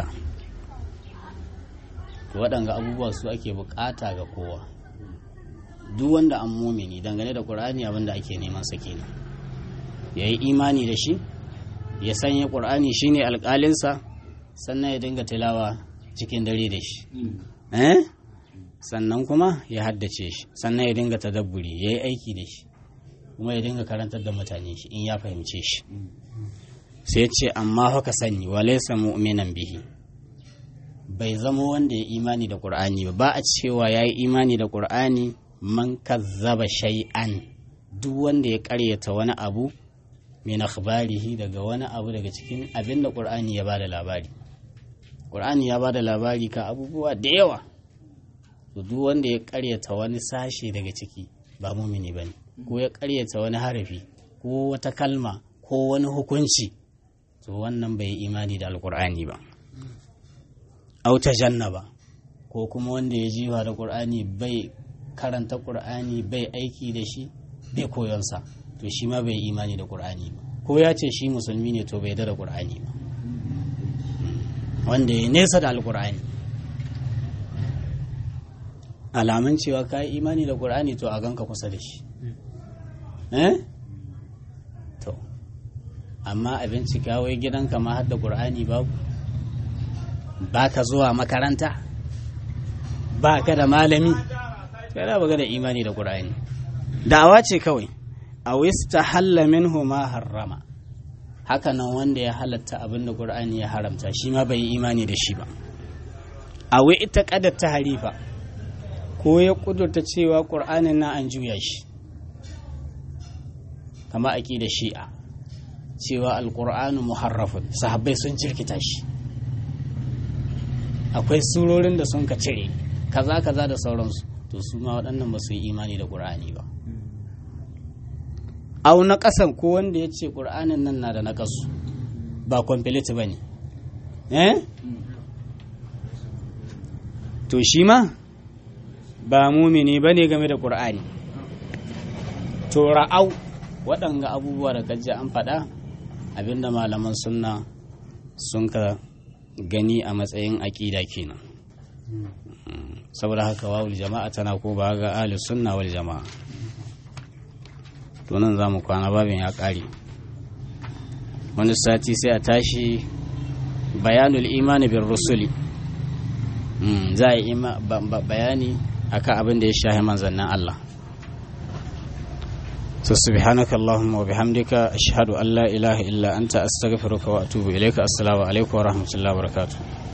to waɗanga abubuwa su ake bukata ga kowa duk wanda an mumini dangane da ƙur'ani abin da ake neman sa kenan ya yi imani da shi ya sanya ƙur'ani shine alƙalinsa sannan ya dinga tilawa cikin dare da shi sannan kuma ya haddace shi sannan ya dinga tadabburi ya yi aiki da shi kuma ya dinga karantar da mutane shi in ya fahimce shi sai ce amma haka sani walaisa mu'minan bihi bai zama wanda ya imani da ƙur'ani ba ba a cewa ya yi imani da ƙur'ani man kazzaba shay'an duk wanda ya ƙaryata wani abu min akhbarihi daga wani abu daga cikin abin da Qur'ani ya bada labari Qur'ani ya bada labari ka abubuwa da yawa to duk wanda ya karyata wani sashe daga ciki ba mumini bane ko ya karyata wani harafi ko wata kalma ko wani hukunci to wannan bai imani da alqur'ani ba au tajannaba ko kuma wanda ya jiwa da ƙur'ani bai karanta ƙur'ani bai aiki da shi bai koyonsa to shi ma bai imani da ƙur'ani ba ko ya ce shi musulmi ne to bai da ƙur'ani ba wanda ya nesa da alƙur'ani alamun cewa ka yi imani da ƙur'ani to a ganka kusa da shi eh to amma a bincika wai gidanka ma har da ƙur'ani babu ba ka zuwa makaranta ba ka da malami kada ba da imani da ƙur'ani da'awa ce kawai a wista halla minhu ma harrama haka nan wanda ya halatta abin da ƙur'ani ya haramta shi ma bai yi imani da shi ba a wai ita ƙadar ta harifa ko ya ƙudurta cewa ƙur'anin na an juya shi kama aƙi da shi'a cewa alƙur'anu muharrafun sahabbai sun jirkita shi akwai surorin da sun ka cire kaza kaza da sauransu to su ma waɗannan ba su yi imani da ƙur'ani ba au na ƙasan ko wanda ya ce ƙur'anin nan na da na ƙasu ba complete ba ne eh to shi ma ba mumini ba ne game da ƙur'ani to ra'au waɗanga abubuwa da kaji an faɗa abinda malaman sunna sun ka gani a matsayin aƙida kenan saboda haka wawul jama'a tana ko ba ga ahli sunna wal jama'a to nan zamu kwana babin ya ƙare wani sati sai a tashi bayanul imani bin rusuli za a yi bayani akan abin da ya shahi manzannin Allah so subhanaka allahumma wa bihamdika ashhadu an la ilaha illa anta astaghfiruka wa atubu ilayka assalamu alaikum wa rahmatullahi wa barakatuh